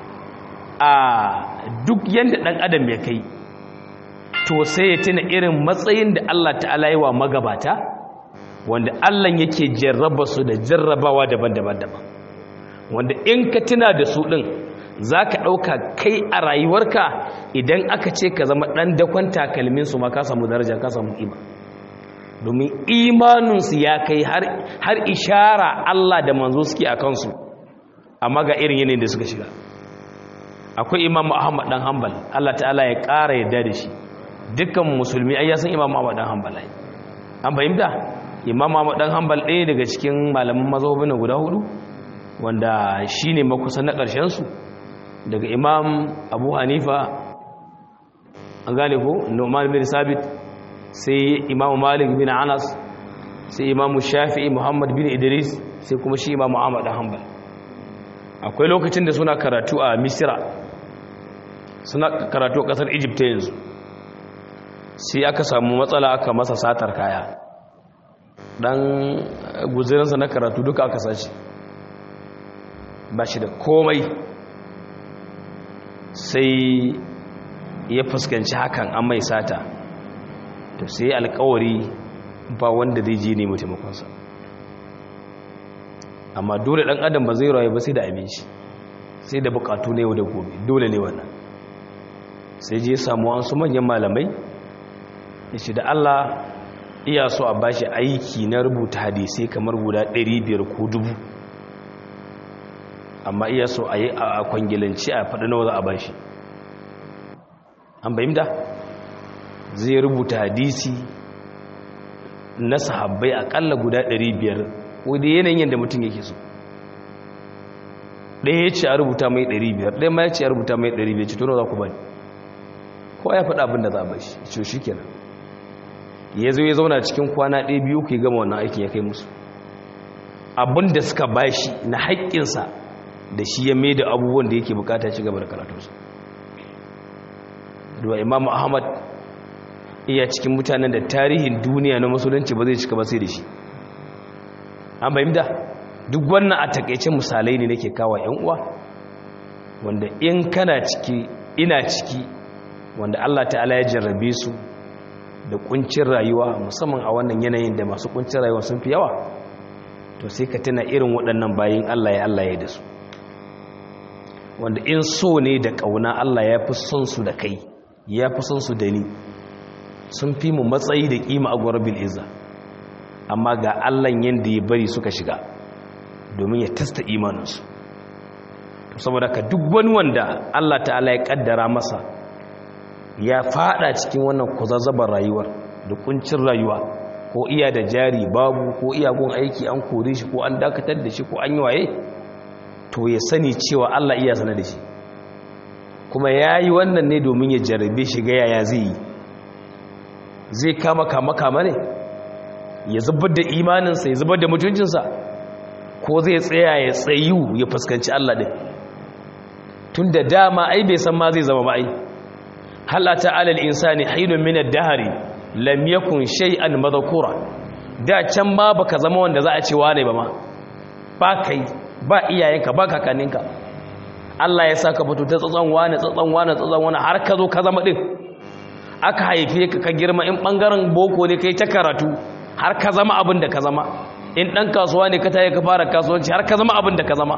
a duk yanda dan adam ya kai to sai ya tuna irin matsayin da Allah ta'ala yi wa magabata wanda Allah yake jarraba su da jarrabawa daban-daban daban wanda in ka tuna da su din zaka dauka kai a rayuwarka idan aka ce ka zama dan dakon takalmin su ma ka samu daraja ka samu kima domin imaninsu ya kai har ishara Allah da manzo suke a kansu amma ga irin yanayin da suka shiga akwai imamu ahmad dan hanbal Allah ta'ala ya ƙara yadda da shi dukkan musulmi ai ya san imamu ahmad dan hanbal ai an fahimta imamu ahmad dan hanbal ɗaya daga cikin malaman mazhabin guda hudu wanda shine makusa na ƙarshen su daga imam abu hanifa an gane ko nu'man bin sabit sai imamu malik bin anas sai imamu shafi'i muhammad bin idris sai kuma shi imamu ahmad da hanbal akwai lokacin da suna karatu a misira suna karatu a kasar egypt yanzu sai aka samu matsala aka masa satar kaya dan guzirinsa na karatu duka aka sace ba shi da komai sai ya fuskanci hakan an mai sata to sai alkawari ba wanda zai je nemi taimakonsa amma dole dan adam ba zai rayu ba sai da abinci sai da bukatu ne yau da gobe dole ne wannan sai je samu an su manyan malamai da shi da Allah iya so a bashi aiki na rubuta hadisai kamar guda 500 ko dubu amma iya so a yi a kwangilanci a faɗi nawa za a bashi an bayyanta zai rubuta hadisi na sahabbai akalla guda 500 wadda yanayin yadda mutum yake so ɗaya ya ce a rubuta mai 500 ɗaya ma ya ce a rubuta mai 500 ce tono za ku bani ko ya faɗa abin da za a bashi ce shi kenan ya zo ya zauna cikin kwana ɗaya biyu ku gama wannan aikin ya kai musu abin da suka bashi na haƙƙinsa da shi ya mai da abubuwan da yake bukata ci gaba da karatunsa da imam ahmad iya cikin mutanen da tarihin duniya na musulunci ba zai cika ba sai da shi an fahimta duk wannan a takaice misalai ne nake kawo yan uwa wanda in kana ciki ina ciki wanda Allah ta'ala ya jarrabe su da kuncin rayuwa musamman a wannan yanayin da masu kuncin rayuwa sun fi yawa to sai ka tuna irin waɗannan bayin Allah ya Allah ya da su wanda in so ne da ƙauna Allah ya fi son su da kai ya fi son su da ni sun fi mu matsayi da ƙima a gwarabil izza amma ga Allah yadda ya bari suka shiga domin ya tasta imaninsu saboda ka duk wani wanda Allah ta'ala ya kaddara masa ya fada cikin wannan kuzazzabar rayuwar da kuncin rayuwa ko iya da jari babu ko iya gun aiki an kore shi ko an dakatar da shi ko an yi waye to ya sani cewa Allah iya sanar da shi kuma ya yi wannan ne domin ya jarabe shi ga yaya zai yi zai kama kama kama ne ya zubar da imaninsa ya zubar da mutuncinsa ko zai tsaya ya tsayu ya fuskanci Allah ɗin tun da dama ai bai san ma zai zama ba ai halata alal insani hainun min ad-dahri lam yakun shay'an madhkura da can ma baka zama wanda za a ce wane ba ma ba kai ba iyayenka ba kakanninka Allah ya saka fito ta tsatsan wane tsatsan wane tsatsan wane har ka zo ka zama din aka haife ka ka girma in bangaren boko ne kai ta karatu har ka zama abin da ka zama in dan kasuwa ne ka tayi ka fara kasuwanci har ka zama abin da ka zama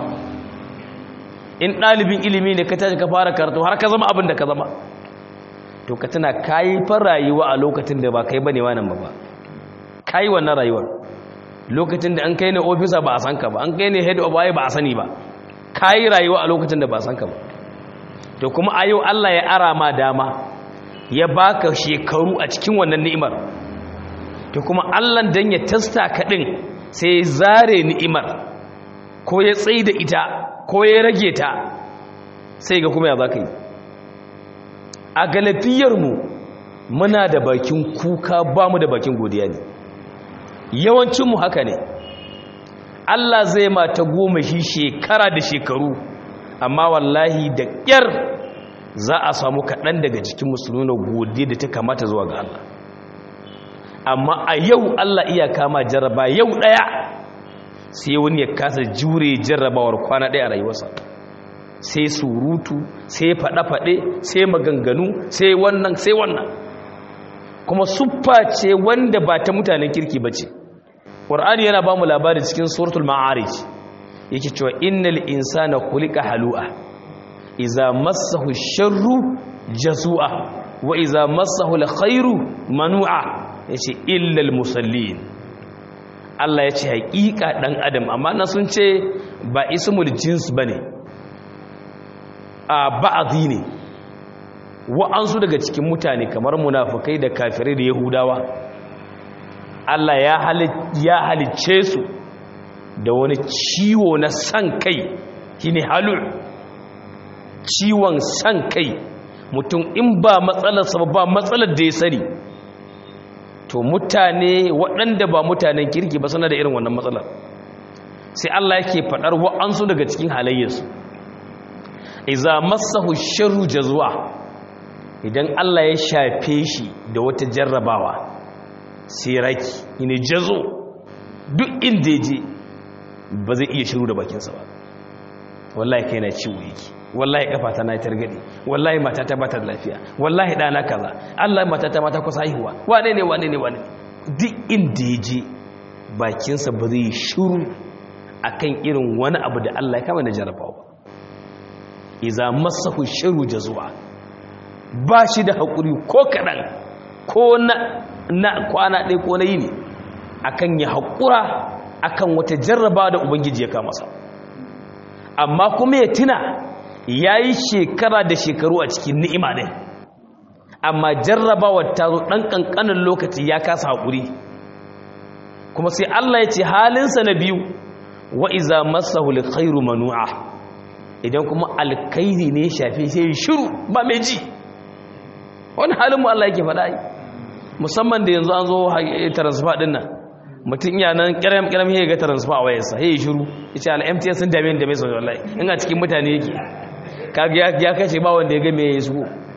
in ɗalibin ilimi ne ka tashi ka fara karatu har ka zama abin da ka zama to ka tana kayi fa rayuwa a lokacin da ba kai bane wannan ba ba kayi wannan rayuwar lokacin da an kai ne ofisa ba a san ka ba an kai ne head of ba a sani ba kayi rayuwa a lokacin da ba a san ka ba to kuma a yau Allah ya ara ma dama ya baka shekaru a cikin wannan ni'imar to kuma Allah dan ya tasta ka din sai ya zare ni'imar ko ya tsaye da ita ko ya rage ta sai ga kuma ya za ka yi a galafiyarmu muna da bakin kuka ba mu da bakin godiya ne yawancinmu haka ne Allah zai mata goma shi shekara da shekaru amma wallahi da ƙyar za a samu kaɗan daga cikin musulmi na godiya da ta kamata zuwa ga Allah amma a yau Allah iya kama jarraba yau ɗaya sai wani ya kasa jure jarrabawar kwana ɗaya a rayuwarsa sai surutu sai faɗe-faɗe sai maganganu sai wannan sai wannan kuma suffa ce wanda ba ta mutanen kirki ba ce ƙwar'ani yana ba mu labari cikin suratul ma'arij yake cewa innal insana khuliqa halu'a iza massahu sharru jazu'a wa iza massahu alkhairu manu'a yace illa almusallin Allah ya ce haƙiƙa ɗan adam amma na sun ce ba ismul jins ba ne a ba'adhi ne wa'ansu daga cikin mutane kamar munafukai da kafirai da yahudawa Allah ya halicce su da wani ciwo na san kai shine halu ciwon san kai mutum in ba matsalarsa ba matsalar da ya sani to mutane waɗanda ba mutanen kirki ba suna da irin wannan matsalar sai Allah yake faɗar wa'ansu daga cikin halayyarsu iza masahu sharru jazwa idan Allah ya shafe shi da wata jarrabawa sai raki ine jazo duk inda je ba zai iya shiru da bakinsa ba wallahi kai na ciwo yake wallahi kafata na targade wallahi matata ba ta lafiya wallahi dana kaza Allah matata mata kusa haihuwa wane ne wane ne wane duk inda ya je bakinsa ba zai shiru akan irin wani abu da Allah ya kama da jarabawa ba iza masahu shiru jazwa ba shi da hakuri ko kadan ko na na kwana ɗaya ko na yini akan ya hakura akan wata jarraba da ubangiji ya kama sa amma kuma ya tuna ya yi shekara da shekaru a cikin ni'ima ɗin amma jarrabawar ta zo ɗan ƙanƙanin lokaci ya kasa haƙuri kuma sai Allah ya ce halinsa na biyu wa iza masahu khairu manu'a idan kuma alkairi ne shafe sai ya shiru ba mai ji wani halin mu Allah yake faɗa musamman da yanzu an zo transfer ɗin nan mutum iya nan kiram kiram ya ga transfer a wayarsa ya yi shiru ya ce al-MTN sun dame da mai sau wallahi in a cikin mutane yake kaga ya kashe ba wanda ya ga me ya shigo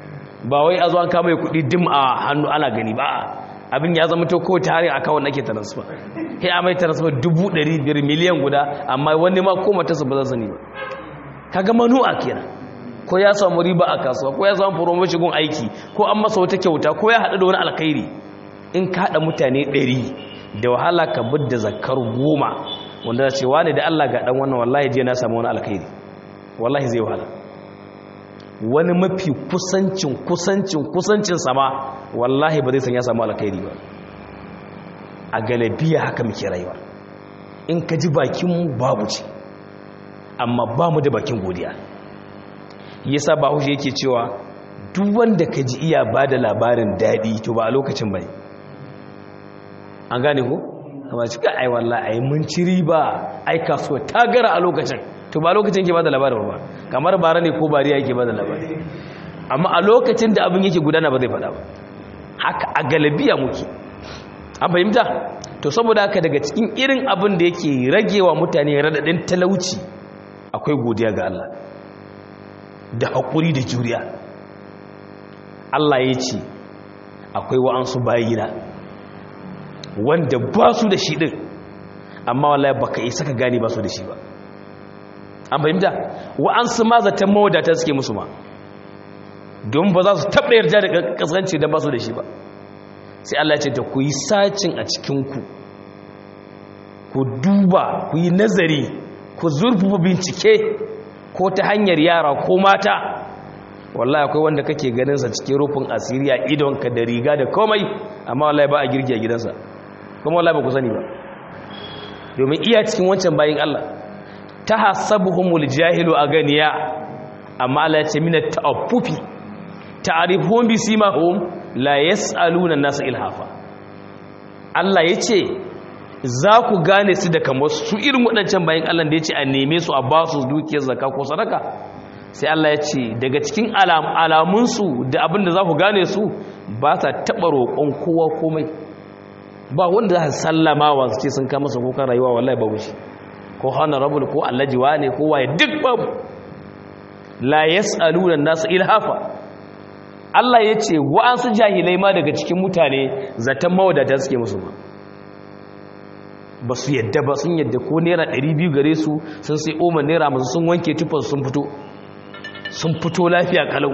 ba wai a zo an kama kuɗi dim a hannu ana gani ba abin ya zama to ko tare a kawon nake transfer sai a mai transfer dubu ɗari biyar miliyan guda amma wani ma ko matarsa ba za sani ba kaga manu'a kenan ko ya samu riba a kasuwa ko ya samu promotion gun aiki ko an masa wata kyauta ko ya haɗu da wani alkhairi in ka haɗa mutane ɗari da wahala ka bidda zakar goma wanda za ce wani da Allah ga ɗan wannan wallahi je na samu wani alkhairi wallahi zai wahala wani mafi kusancin kusancin kusancin sama wallahi ba zai san ya samu alkhairi ba a galabiya haka muke rayuwa in ka ji bakinmu babu ce amma ba mu da bakin godiya yasa ba haushe yake cewa duk wanda ka ji iya ba da labarin daɗi to ba a lokacin bai an gane ko? kama cika ai wallah ai mun ci riba ai kasuwa ta gara a lokacin to ba lokacin ke ba da labarin ba kamar bara ne ko bariya yake ba da labarin amma a lokacin da abin yake gudana ba zai faɗa ba haka a galabiya muke an fahimta to saboda haka daga cikin irin abin da yake ragewa mutane raɗaɗin talauci akwai godiya ga Allah da haƙuri da juriya Allah ya ce akwai wa'ansu bayina wanda ba su da shi ɗin amma wallahi baka isa ka gane ba su da shi ba an fahimta wa'ansu ma zaton mawadata suke musu ma don ba za su taɓa yarda da ƙasƙanci don ba su da shi ba sai Allah ce da ku yi sacin a cikinku ku duba ku yi nazari ku zurfafa bincike ko ta hanyar yara ko mata wallahi akwai wanda kake ganinsa cikin rufin asiriya idonka da riga da komai amma wallahi ba a girgi a gidansa kuma wallahi ba ku sani ba domin iya cikin wancan bayin Allah ta hasabuhumul jahilu a ganiya amma Allah ya ce mina ta'affufi ta'rifuhum bi simahum la yas'aluna nasa ilhafa Allah ya ce za ku gane su da kamar su irin waɗancan bayan Allah da ya ce a neme su a ba su dukiyar zaka ko sadaka sai Allah ya ce daga cikin alamunsu da abin da za ku gane su ba sa taɓa roƙon kowa komai ba wanda za su sallama wa su ce sun kama su kukan rayuwa wallahi babu shi ko honorable ko allajiwa ne ko waye duk babu la yas'aluna nasu ilhafa Allah ya ce wa'ansu jahilai ma daga cikin mutane zaton mawadata suke musu ba ba su yadda ba sun yadda ko naira 200 gare su sun sai oma naira masu sun wanke tufar sun fito sun fito lafiya kalau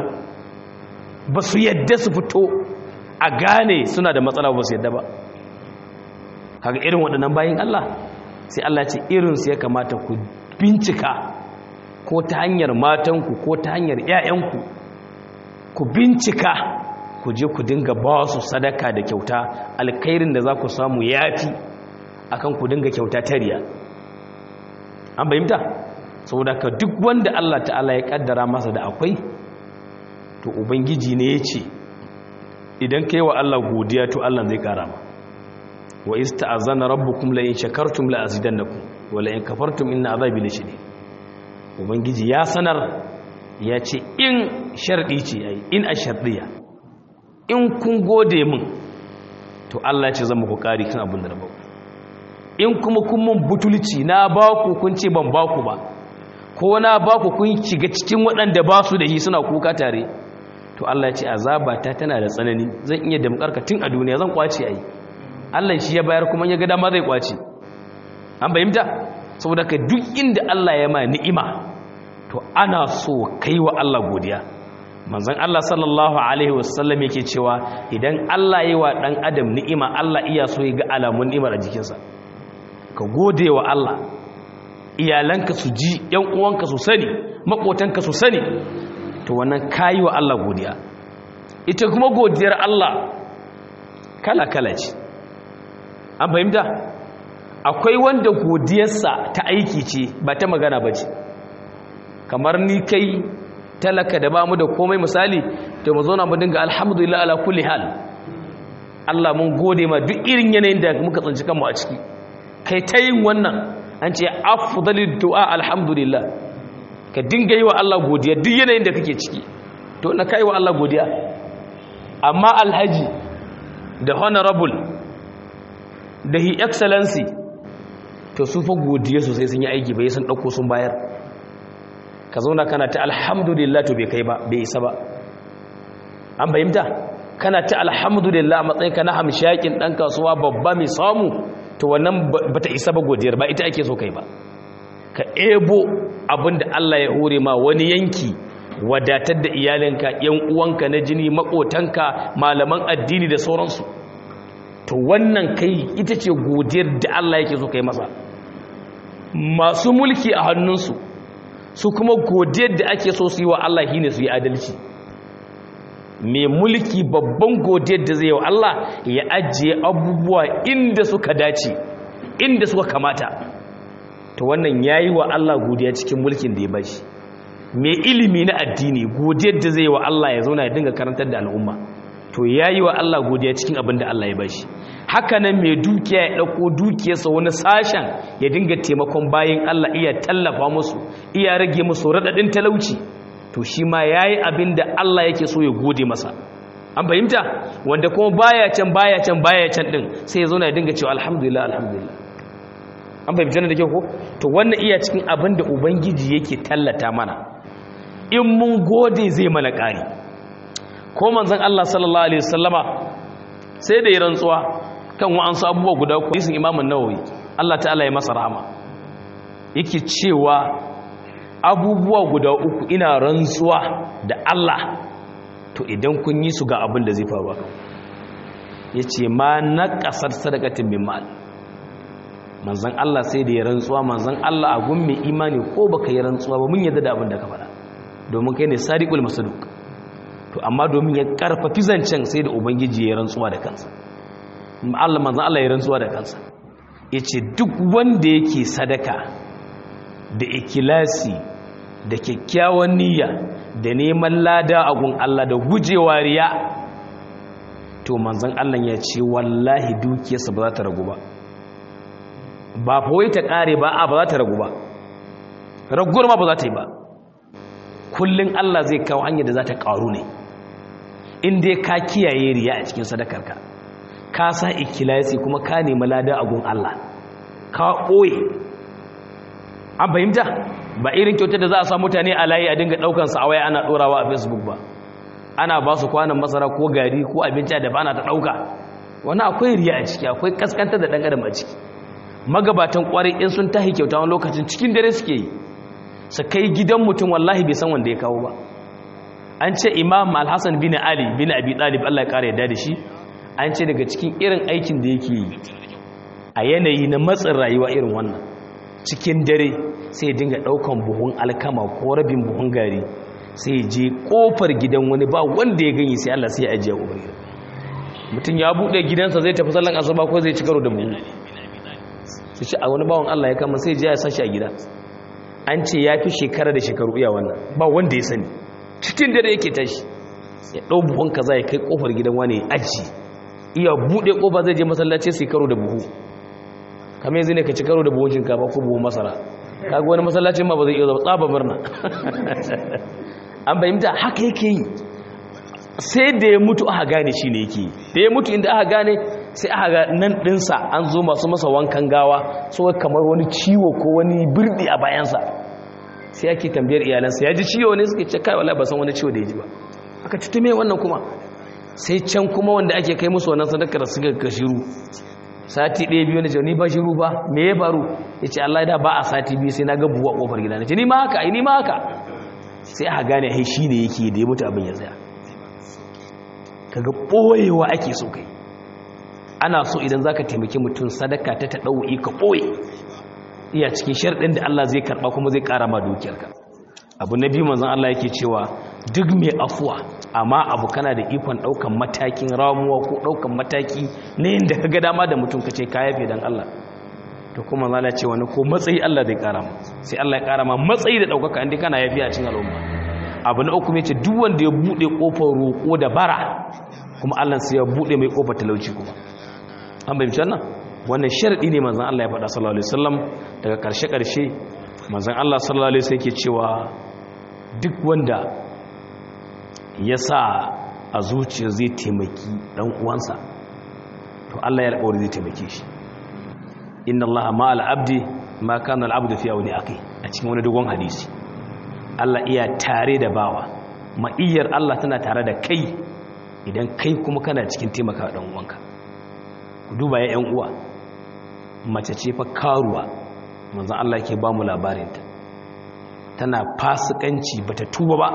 ba su yadda su fito a gane suna da matsala ba su yadda ba haka irin waɗannan bayan Allah sai Allah ce irinsu ya kamata ku bincika ko ta hanyar matanku ko ta hanyar 'ya'yanku ku bincika ku je ku dinga ba su sadaka da kyauta alkhairin da za ku samu yafi akan ku dinga kyauta tariya an bayyanta saboda ka duk wanda Allah ta'ala ya kaddara masa da akwai to ubangiji ne ya ce idan kai wa Allah godiya to Allah zai kara ma wa ista'azana rabbukum la in shakartum la azidannakum wa la in kafartum inna azabi lashadid ubangiji ya sanar ya ce in sharɗi ce ya yi in a sharɗiya in kun gode min to Allah ce zama ku ƙari kan abin da na baku in kuma kun mun butulci na baku kun ce ban baku ba ko na baku kun shiga cikin waɗanda ba su da yi suna kuka tare to Allah ce azaba ta tana da tsanani zan iya damƙarka tun a duniya zan kwace a yi Allah shi ya bayar kuma ya ga dama zai kwace an bayyanta saboda ka duk inda Allah ya ma ni'ima to ana so kai wa Allah godiya manzon Allah sallallahu alaihi wasallam yake cewa idan Allah yi wa dan adam ni'ima Allah iya so ya ga alamun ni'imar a jikinsa ka gode wa Allah iyalanka su ji yan uwanka su sani makotanka su sani to wannan kayi wa Allah godiya ita kuma godiyar Allah kala kala ce an fahimta akwai wanda godiyarsa ta aiki ce ba ta magana ba ce kamar ni kai talaka da ba mu da komai misali to mu zauna mu dinga alhamdulillah ala kulli hal Allah mun gode ma duk irin yanayin da muka tsanci kanmu a ciki kai ta yin wannan an ce afdalid du'a alhamdulillah ka dinga yi wa Allah godiya duk yanayin da kake ciki to na kai wa Allah godiya amma alhaji da honorable da hi excellency to su fa godiya sosai sun yi aiki bai sun dauko sun bayar ka zauna kana ta alhamdulillah to bai kai ba bai isa ba an fahimta kana ta alhamdulillah a matsayin ka na hamshakin dan kasuwa babba mai samu to wannan bata isa ba godiyar ba ita ake so kai ba ka ebo abinda Allah ya hore ma wani yanki wadatar da iyalinka yan uwanka na jini makotanka malaman addini da sauransu to wannan kai ita ce godiyar da Allah yake so kai masa masu mulki a hannunsu su kuma godiyar da ake so su yi wa Allah shine su yi adalci mai mulki babban godiyar da zai yi wa Allah ya ajiye abubuwa inda suka dace inda suka kamata to wannan yayi wa Allah godiya cikin mulkin da ya bashi mai ilimi na addini godiyar da zai yi wa Allah ya zauna ya dinga karantar da al'umma to yayi wa Allah godiya cikin abin da Allah ya bashi haka nan mai dukiya ya ɗauko dukiyarsa wani sashen ya dinga taimakon bayan Allah iya tallafa musu iya rage musu raɗaɗin talauci to shi ma ya yi abin da Allah yake so ya gode masa an fahimta wanda kuma baya can baya can baya can ɗin sai ya zo na ya dinga cewa alhamdulillah alhamdulillah an fahimta da kyau ko to wannan iya cikin abin da ubangiji yake tallata mana in mun gode zai mana ƙari ko manzon Allah sallallahu alaihi wasallama sai da ya rantsuwa kan wa'ansu abubuwa guda uku hadisin imamun nawawi Allah ta'ala ya masa rahama yake cewa abubuwa guda uku ina rantsuwa da Allah to idan kun yi su ga abin da zai faru ya ce ma na ƙasar sadakatin min ma'al manzan Allah sai da ya rantsuwa manzan Allah a gun mai imani ko baka yi rantsuwa ba mun yadda da abin da ka faɗa domin kai ne sadiqul masaduk to amma domin ya karfafi zancen sai da ubangiji ya rantsuwa da kansa Allah manzan Allah ya rantsuwa da kansa yace duk wanda yake sadaka da ikilasi da kyakkyawan niyya da neman lada a gun Allah da gujewa riya to manzan Allah ya ce wallahi dukiyarsa ba za ta ragu ba ba fa wai ta kare ba a ba za ta ragu ba raguwar ma ba za ta yi ba kullun Allah zai kawo hanyar da za ta karu ne in dai ka kiyaye riya a cikin sadakarka ka sa ikilasi kuma ka nemi lada a gun Allah ka ɓoye an fahimta ba irin kyautar da za a sa mutane a layi a dinga ɗaukansa a waya ana ɗorawa a facebook ba ana ba su kwanan masara ko gari ko abinci da ba na ta ɗauka wani akwai riya a ciki akwai kaskanta da ɗan adam a ciki magabatan ƙwarai in sun tahi kyauta wani lokacin cikin dare suke yi su kai gidan mutum wallahi bai san wanda ya kawo ba an ce imam alhassan bin ali bin abi talib allah ya ƙara yadda da shi an ce daga cikin irin aikin da yake yi a yanayi na matsin rayuwa irin wannan cikin dare sai dinga ɗaukan buhun alkama ko rabin buhun gari sai je ƙofar gidan wani ba wanda ya gani sai allah sai ya ajiye ƙofar gidan mutum ya buɗe gidansa zai tafi sallan asuba ko zai ci karo da buhu su ci a wani bawan allah ya kama sai je ya sashi a gida an ce ya fi shekara da shekaru iya wannan ba wanda ya sani cikin dare yake tashi ya ɗau buhun kaza ya kai ƙofar gidan wani aji iya buɗe ƙofa zai je masallaci sai karo da buhu kamar yanzu ne ka ci karo da buhun shinkafa ko buhun masara kaga wani masallacin ma ba zai iya zama tsaba murna an fahimta haka yake yi sai da ya mutu aka gane shi ne yake yi da ya mutu inda aka gane sai aka ga nan ɗinsa an zo masu masa wankan gawa so kamar wani ciwo ko wani birni a bayansa sai ake tambayar iyalansa ya ji ciwo ne suke ce kai wala ba san wani ciwo da ya ji ba aka tutume wannan kuma sai can kuma wanda ake kai musu wannan sadakar suka ga shiru sati ɗaya biyu na ce ni ba shiru ba me ya faru ya ce Allah da ba a sati biyu sai na ga buwa ƙofar gida na ce ni ma haka ni ma haka sai aka gane hai shi ne yake da ya mutu abin ya tsaya kaga ɓoyewa ake so kai ana so idan zaka taimaki mutum sadaka ta taɗau'i ka ɓoye iya cikin sharɗin da Allah zai karɓa kuma zai ƙara ma dukiyarka abu na biyu manzon Allah yake cewa duk mai afuwa amma abu kana da ikon ɗaukan matakin ramuwa ko ɗaukan mataki na yadda ka ga dama da mutum ka ce ka yafe don Allah to kuma zala ce wani ko matsayi Allah zai ƙara ma sai Allah ya ƙara ma matsayi da ɗaukaka inda kana yafi a cikin al'umma abu na uku ce duk wanda ya buɗe ƙofar roƙo da bara kuma Allah sai ya buɗe mai ƙofar talauci kuma an bayyana wannan wannan sharadi ne manzon Allah ya faɗa sallallahu alaihi wasallam daga ƙarshe ƙarshe manzon Allah sallallahu alaihi wasallam yake cewa duk wanda ya sa a zuciya zai taimaki dan uwansa to Allah ya alƙawari zai taimake shi inna Allah ma al-abdi ma kana al-abdu fi awli akhi a cikin wani dogon hadisi Allah iya tare da bawa ma'iyyar Allah tana tare da kai idan kai kuma kana cikin taimaka ɗan uwanka ku duba ya ‘yan uwa mace ce fa karuwa manzan Allah ke ba mu labarinta tana fasikanci ba ta tuba ba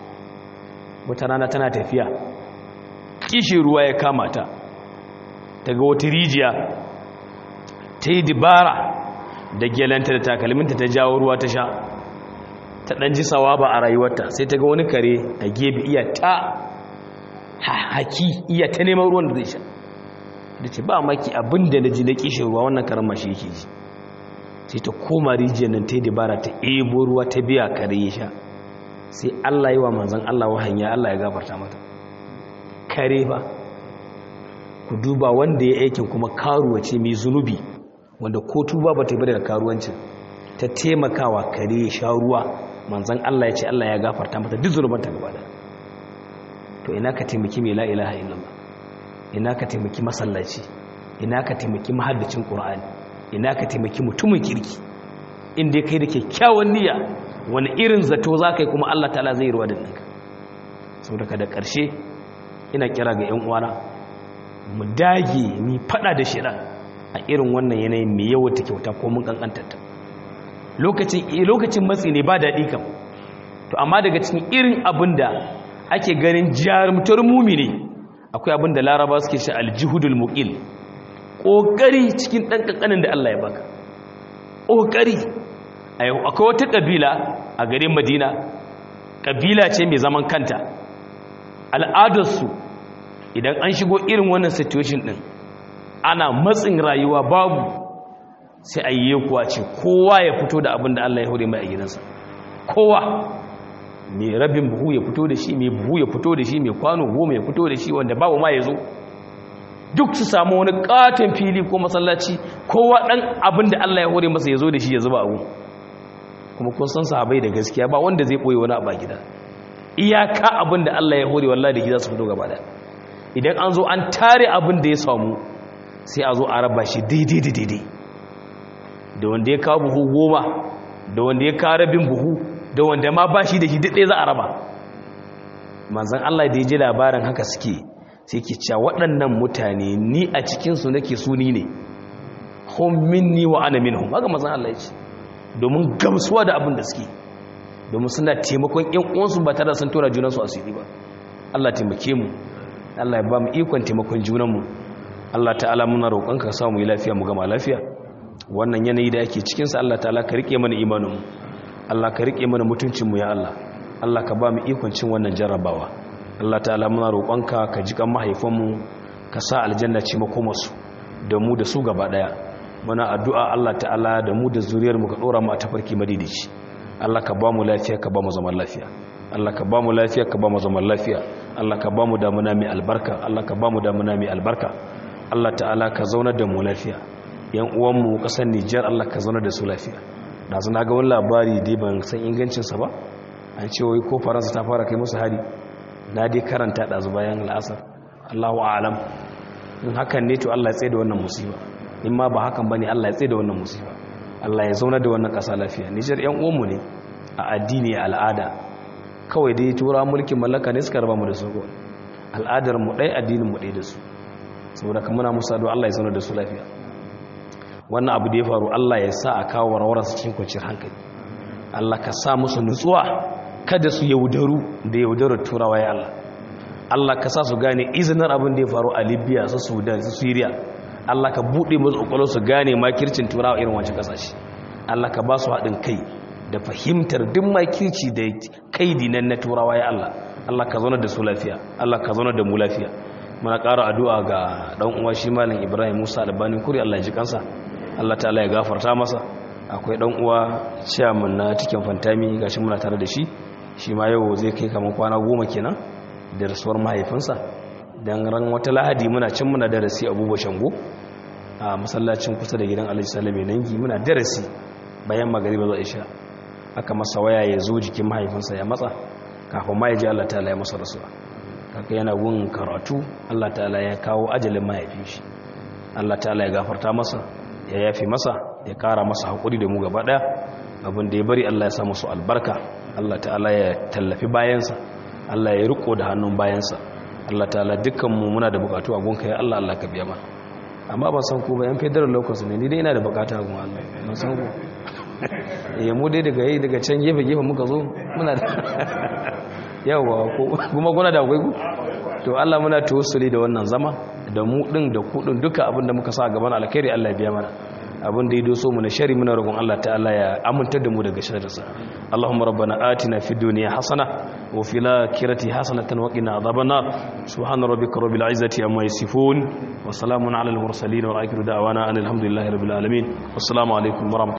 wata rana tana tafiya kishin ruwa ya kama ta daga wata rijiya ta yi dibara da gyalanta da takalminta ta jawo ruwa ta sha ta ɗan ji sawaba a rayuwarta sai ta ga wani kare a gebe iya ta haki iya ta neman ruwan da zai sha da ce ba maki abin da na ji na kishin ruwa wannan karen mashi yake ji sai ta koma rijiyar nan ta yi dabara ta ebo ruwa ta biya kare ya sha sai allah yi wa manzan allah wahanya allah ya gafarta mata kare ba ku duba wanda ya aikin kuma karuwa ce mai zunubi wanda ko tuba ba ta bada da karuwancin ta taimakawa kare ya sha ruwa manzan allah ya ce allah ya gafarta mata duk zunubanta gaba da to ina ka taimaki mai la ilaha illallah ina ka taimaki masallaci ina ka taimaki mahaddacin qur'ani ina ka taimaki mutumin kirki inda kai da kyakkyawan niyya wani irin zato za ka yi kuma Allah ta'ala zai ruwa da ɗinka sau daga da ƙarshe ina kira ga 'yan uwana mu dage mu fada da shida a irin wannan yanayin mai yawata kyauta ko mun kankantarta lokacin matsi ne ba daɗi kam to amma daga cikin irin abin da ake ganin jarumtar mumi ne akwai abin da laraba suke shi aljihudul muqil ƙoƙari cikin ɗan ƙanƙanin da Allah ya baka ƙoƙari akwai wata ƙabila a garin madina ƙabila ce mai zaman kanta al'adarsu idan an shigo irin wannan situation ɗin ana matsin rayuwa babu sai a yi kuwa ce kowa ya fito da abin da Allah ya hore mai a gidansa kowa mai rabin buhu ya fito da shi mai buhu ya fito da shi mai kwano goma ya fito da shi wanda babu ma ya zo duk su samu wani katon fili ko masallaci kowa ɗan abin da Allah ya hore masa ya zo da shi ya zuba abu kuma kun san sahabai da gaskiya ba wanda zai ɓoye wani abu a gida iyaka abin da Allah ya hore wallahi da gida su fito gaba da idan an zo an tare abin da ya samu sai a zo a raba shi daidai da daidai da wanda ya kawo buhu goma da wanda ya kawo rabin buhu da wanda ma ba shi da shi daɗe za a raba manzan Allah da ya ji labarin haka suke sai ke cewa waɗannan mutane ni a cikinsu nake suni ne hum minni wa ana minhum haka manzan Allah ya ce domin gamsuwa da abin da suke domin suna taimakon ƴan uwansu ba tare da sun tura junansu asiri ba Allah taimake mu Allah ya ba mu ikon taimakon junanmu Allah ta'ala muna roƙonka ka samu yi lafiya mu gama lafiya wannan yanayi da ake cikinsa Allah ta'ala ka rike mana imaninmu Allah ka rike mana mutuncinmu ya Allah Allah ka ba mu ikon cin wannan jarrabawa Allah ta'ala muna roƙonka ka ji kan mahaifanmu ka sa aljanna ce makomarsu da mu da su gaba daya muna addu'a Allah ta'ala da mu da zuriyar mu ka dora mu a tafarki madidici Allah ka ba mu lafiya ka ba mu zaman lafiya Allah ka ba mu lafiya ka ba mu zaman lafiya Allah ka ba mu damuna mai albarka Allah ka ba mu damuna mai albarka Allah ta'ala ka zaunar da mu lafiya yan uwanmu kasar Nijar Allah ka zaunar da su lafiya da zana ga wani labari dai ban san ingancinsa ba an ce wai ko faransa ta fara kai musu hari na dai karanta ɗazu bayan la'asar Allahu a'lam in hakan ne to Allah ya tsaye da wannan musiba in ma ba hakan bane Allah ya tsaye da wannan musiba Allah ya zaunar da wannan ƙasa lafiya Nijar yan uwanmu ne a addini al'ada kawai dai tura mulkin mallaka ne suka raba mu da su al'adar mu ɗaya addinin mu ɗaya da su saboda kan muna musa don Allah ya zaunar da su lafiya wannan abu da ya faru Allah ya sa a kawo warwararsa cikin kwanciyar hankali Allah ka sa musu nutsuwa kada su yaudaru da yaudarar turawa ya Allah Allah ka sa su gane izinin abin da ya faru a Libya su Sudan su Syria Allah ka buɗe musu ƙwaƙwalwa su gane makircin turawa irin wancan ƙasashe Allah ka ba su haɗin kai da fahimtar duk makirci da kaidi nan na turawa ya Allah Allah ka zauna da su lafiya Allah ka zauna da mu lafiya muna ƙara addu'a ga ɗan uwa shi malam Ibrahim Musa Albani kuri Allah ya ji kansa Allah ta'ala ya gafarta masa akwai ɗan uwa chairman na cikin fantami gashi muna tare da shi shi ma yau zai kai kamar kwana goma kenan da rasuwar mahaifinsa dan ran wata lahadi muna can muna darasi Abubuwa Shango a masallacin kusa da gidan Alhaji Salame Nangi muna darasi bayan magariba zuwa isha aka masa waya ya zo jikin mahaifinsa ya matsa kafin ma ya ji Allah ta'ala ya masa rasuwa kaka yana gun karatu Allah ta'ala ya kawo ajalin mahaifin shi Allah ta'ala ya gafarta masa ya yafi masa ya kara masa haƙuri da mu gaba ɗaya abin da ya bari Allah ya sa musu albarka Allah ta'ala ya tallafi bayansa Allah ya riko da hannun bayansa Allah ta'ala dukkanmu muna da bukatu a gunka ya Allah Allah ka biya mana amma ban san ku ba yan federal locus ne ni dai ina da bukata a gun Allah ban san ku eh mu dai daga yi daga can gefe gefe muka zo muna da yawa kuma kuna da akwai ku to Allah muna tawassuli da wannan zama da mu din da ku din duka abin da muka sa gaban alkhairi Allah ya biya mana abin da ya doso mu na shari muna roƙon Allah ta'ala ya amintar da mu daga sharrinsa Allahumma rabbana atina fid dunya hasana wa fil akhirati hasanatan wa qina adhaban nar subhana rabbika rabbil izzati amma yasifun wa salamun alal mursalin wa akhiru da'wana alhamdulillahi rabbil alamin wassalamu alaikum wa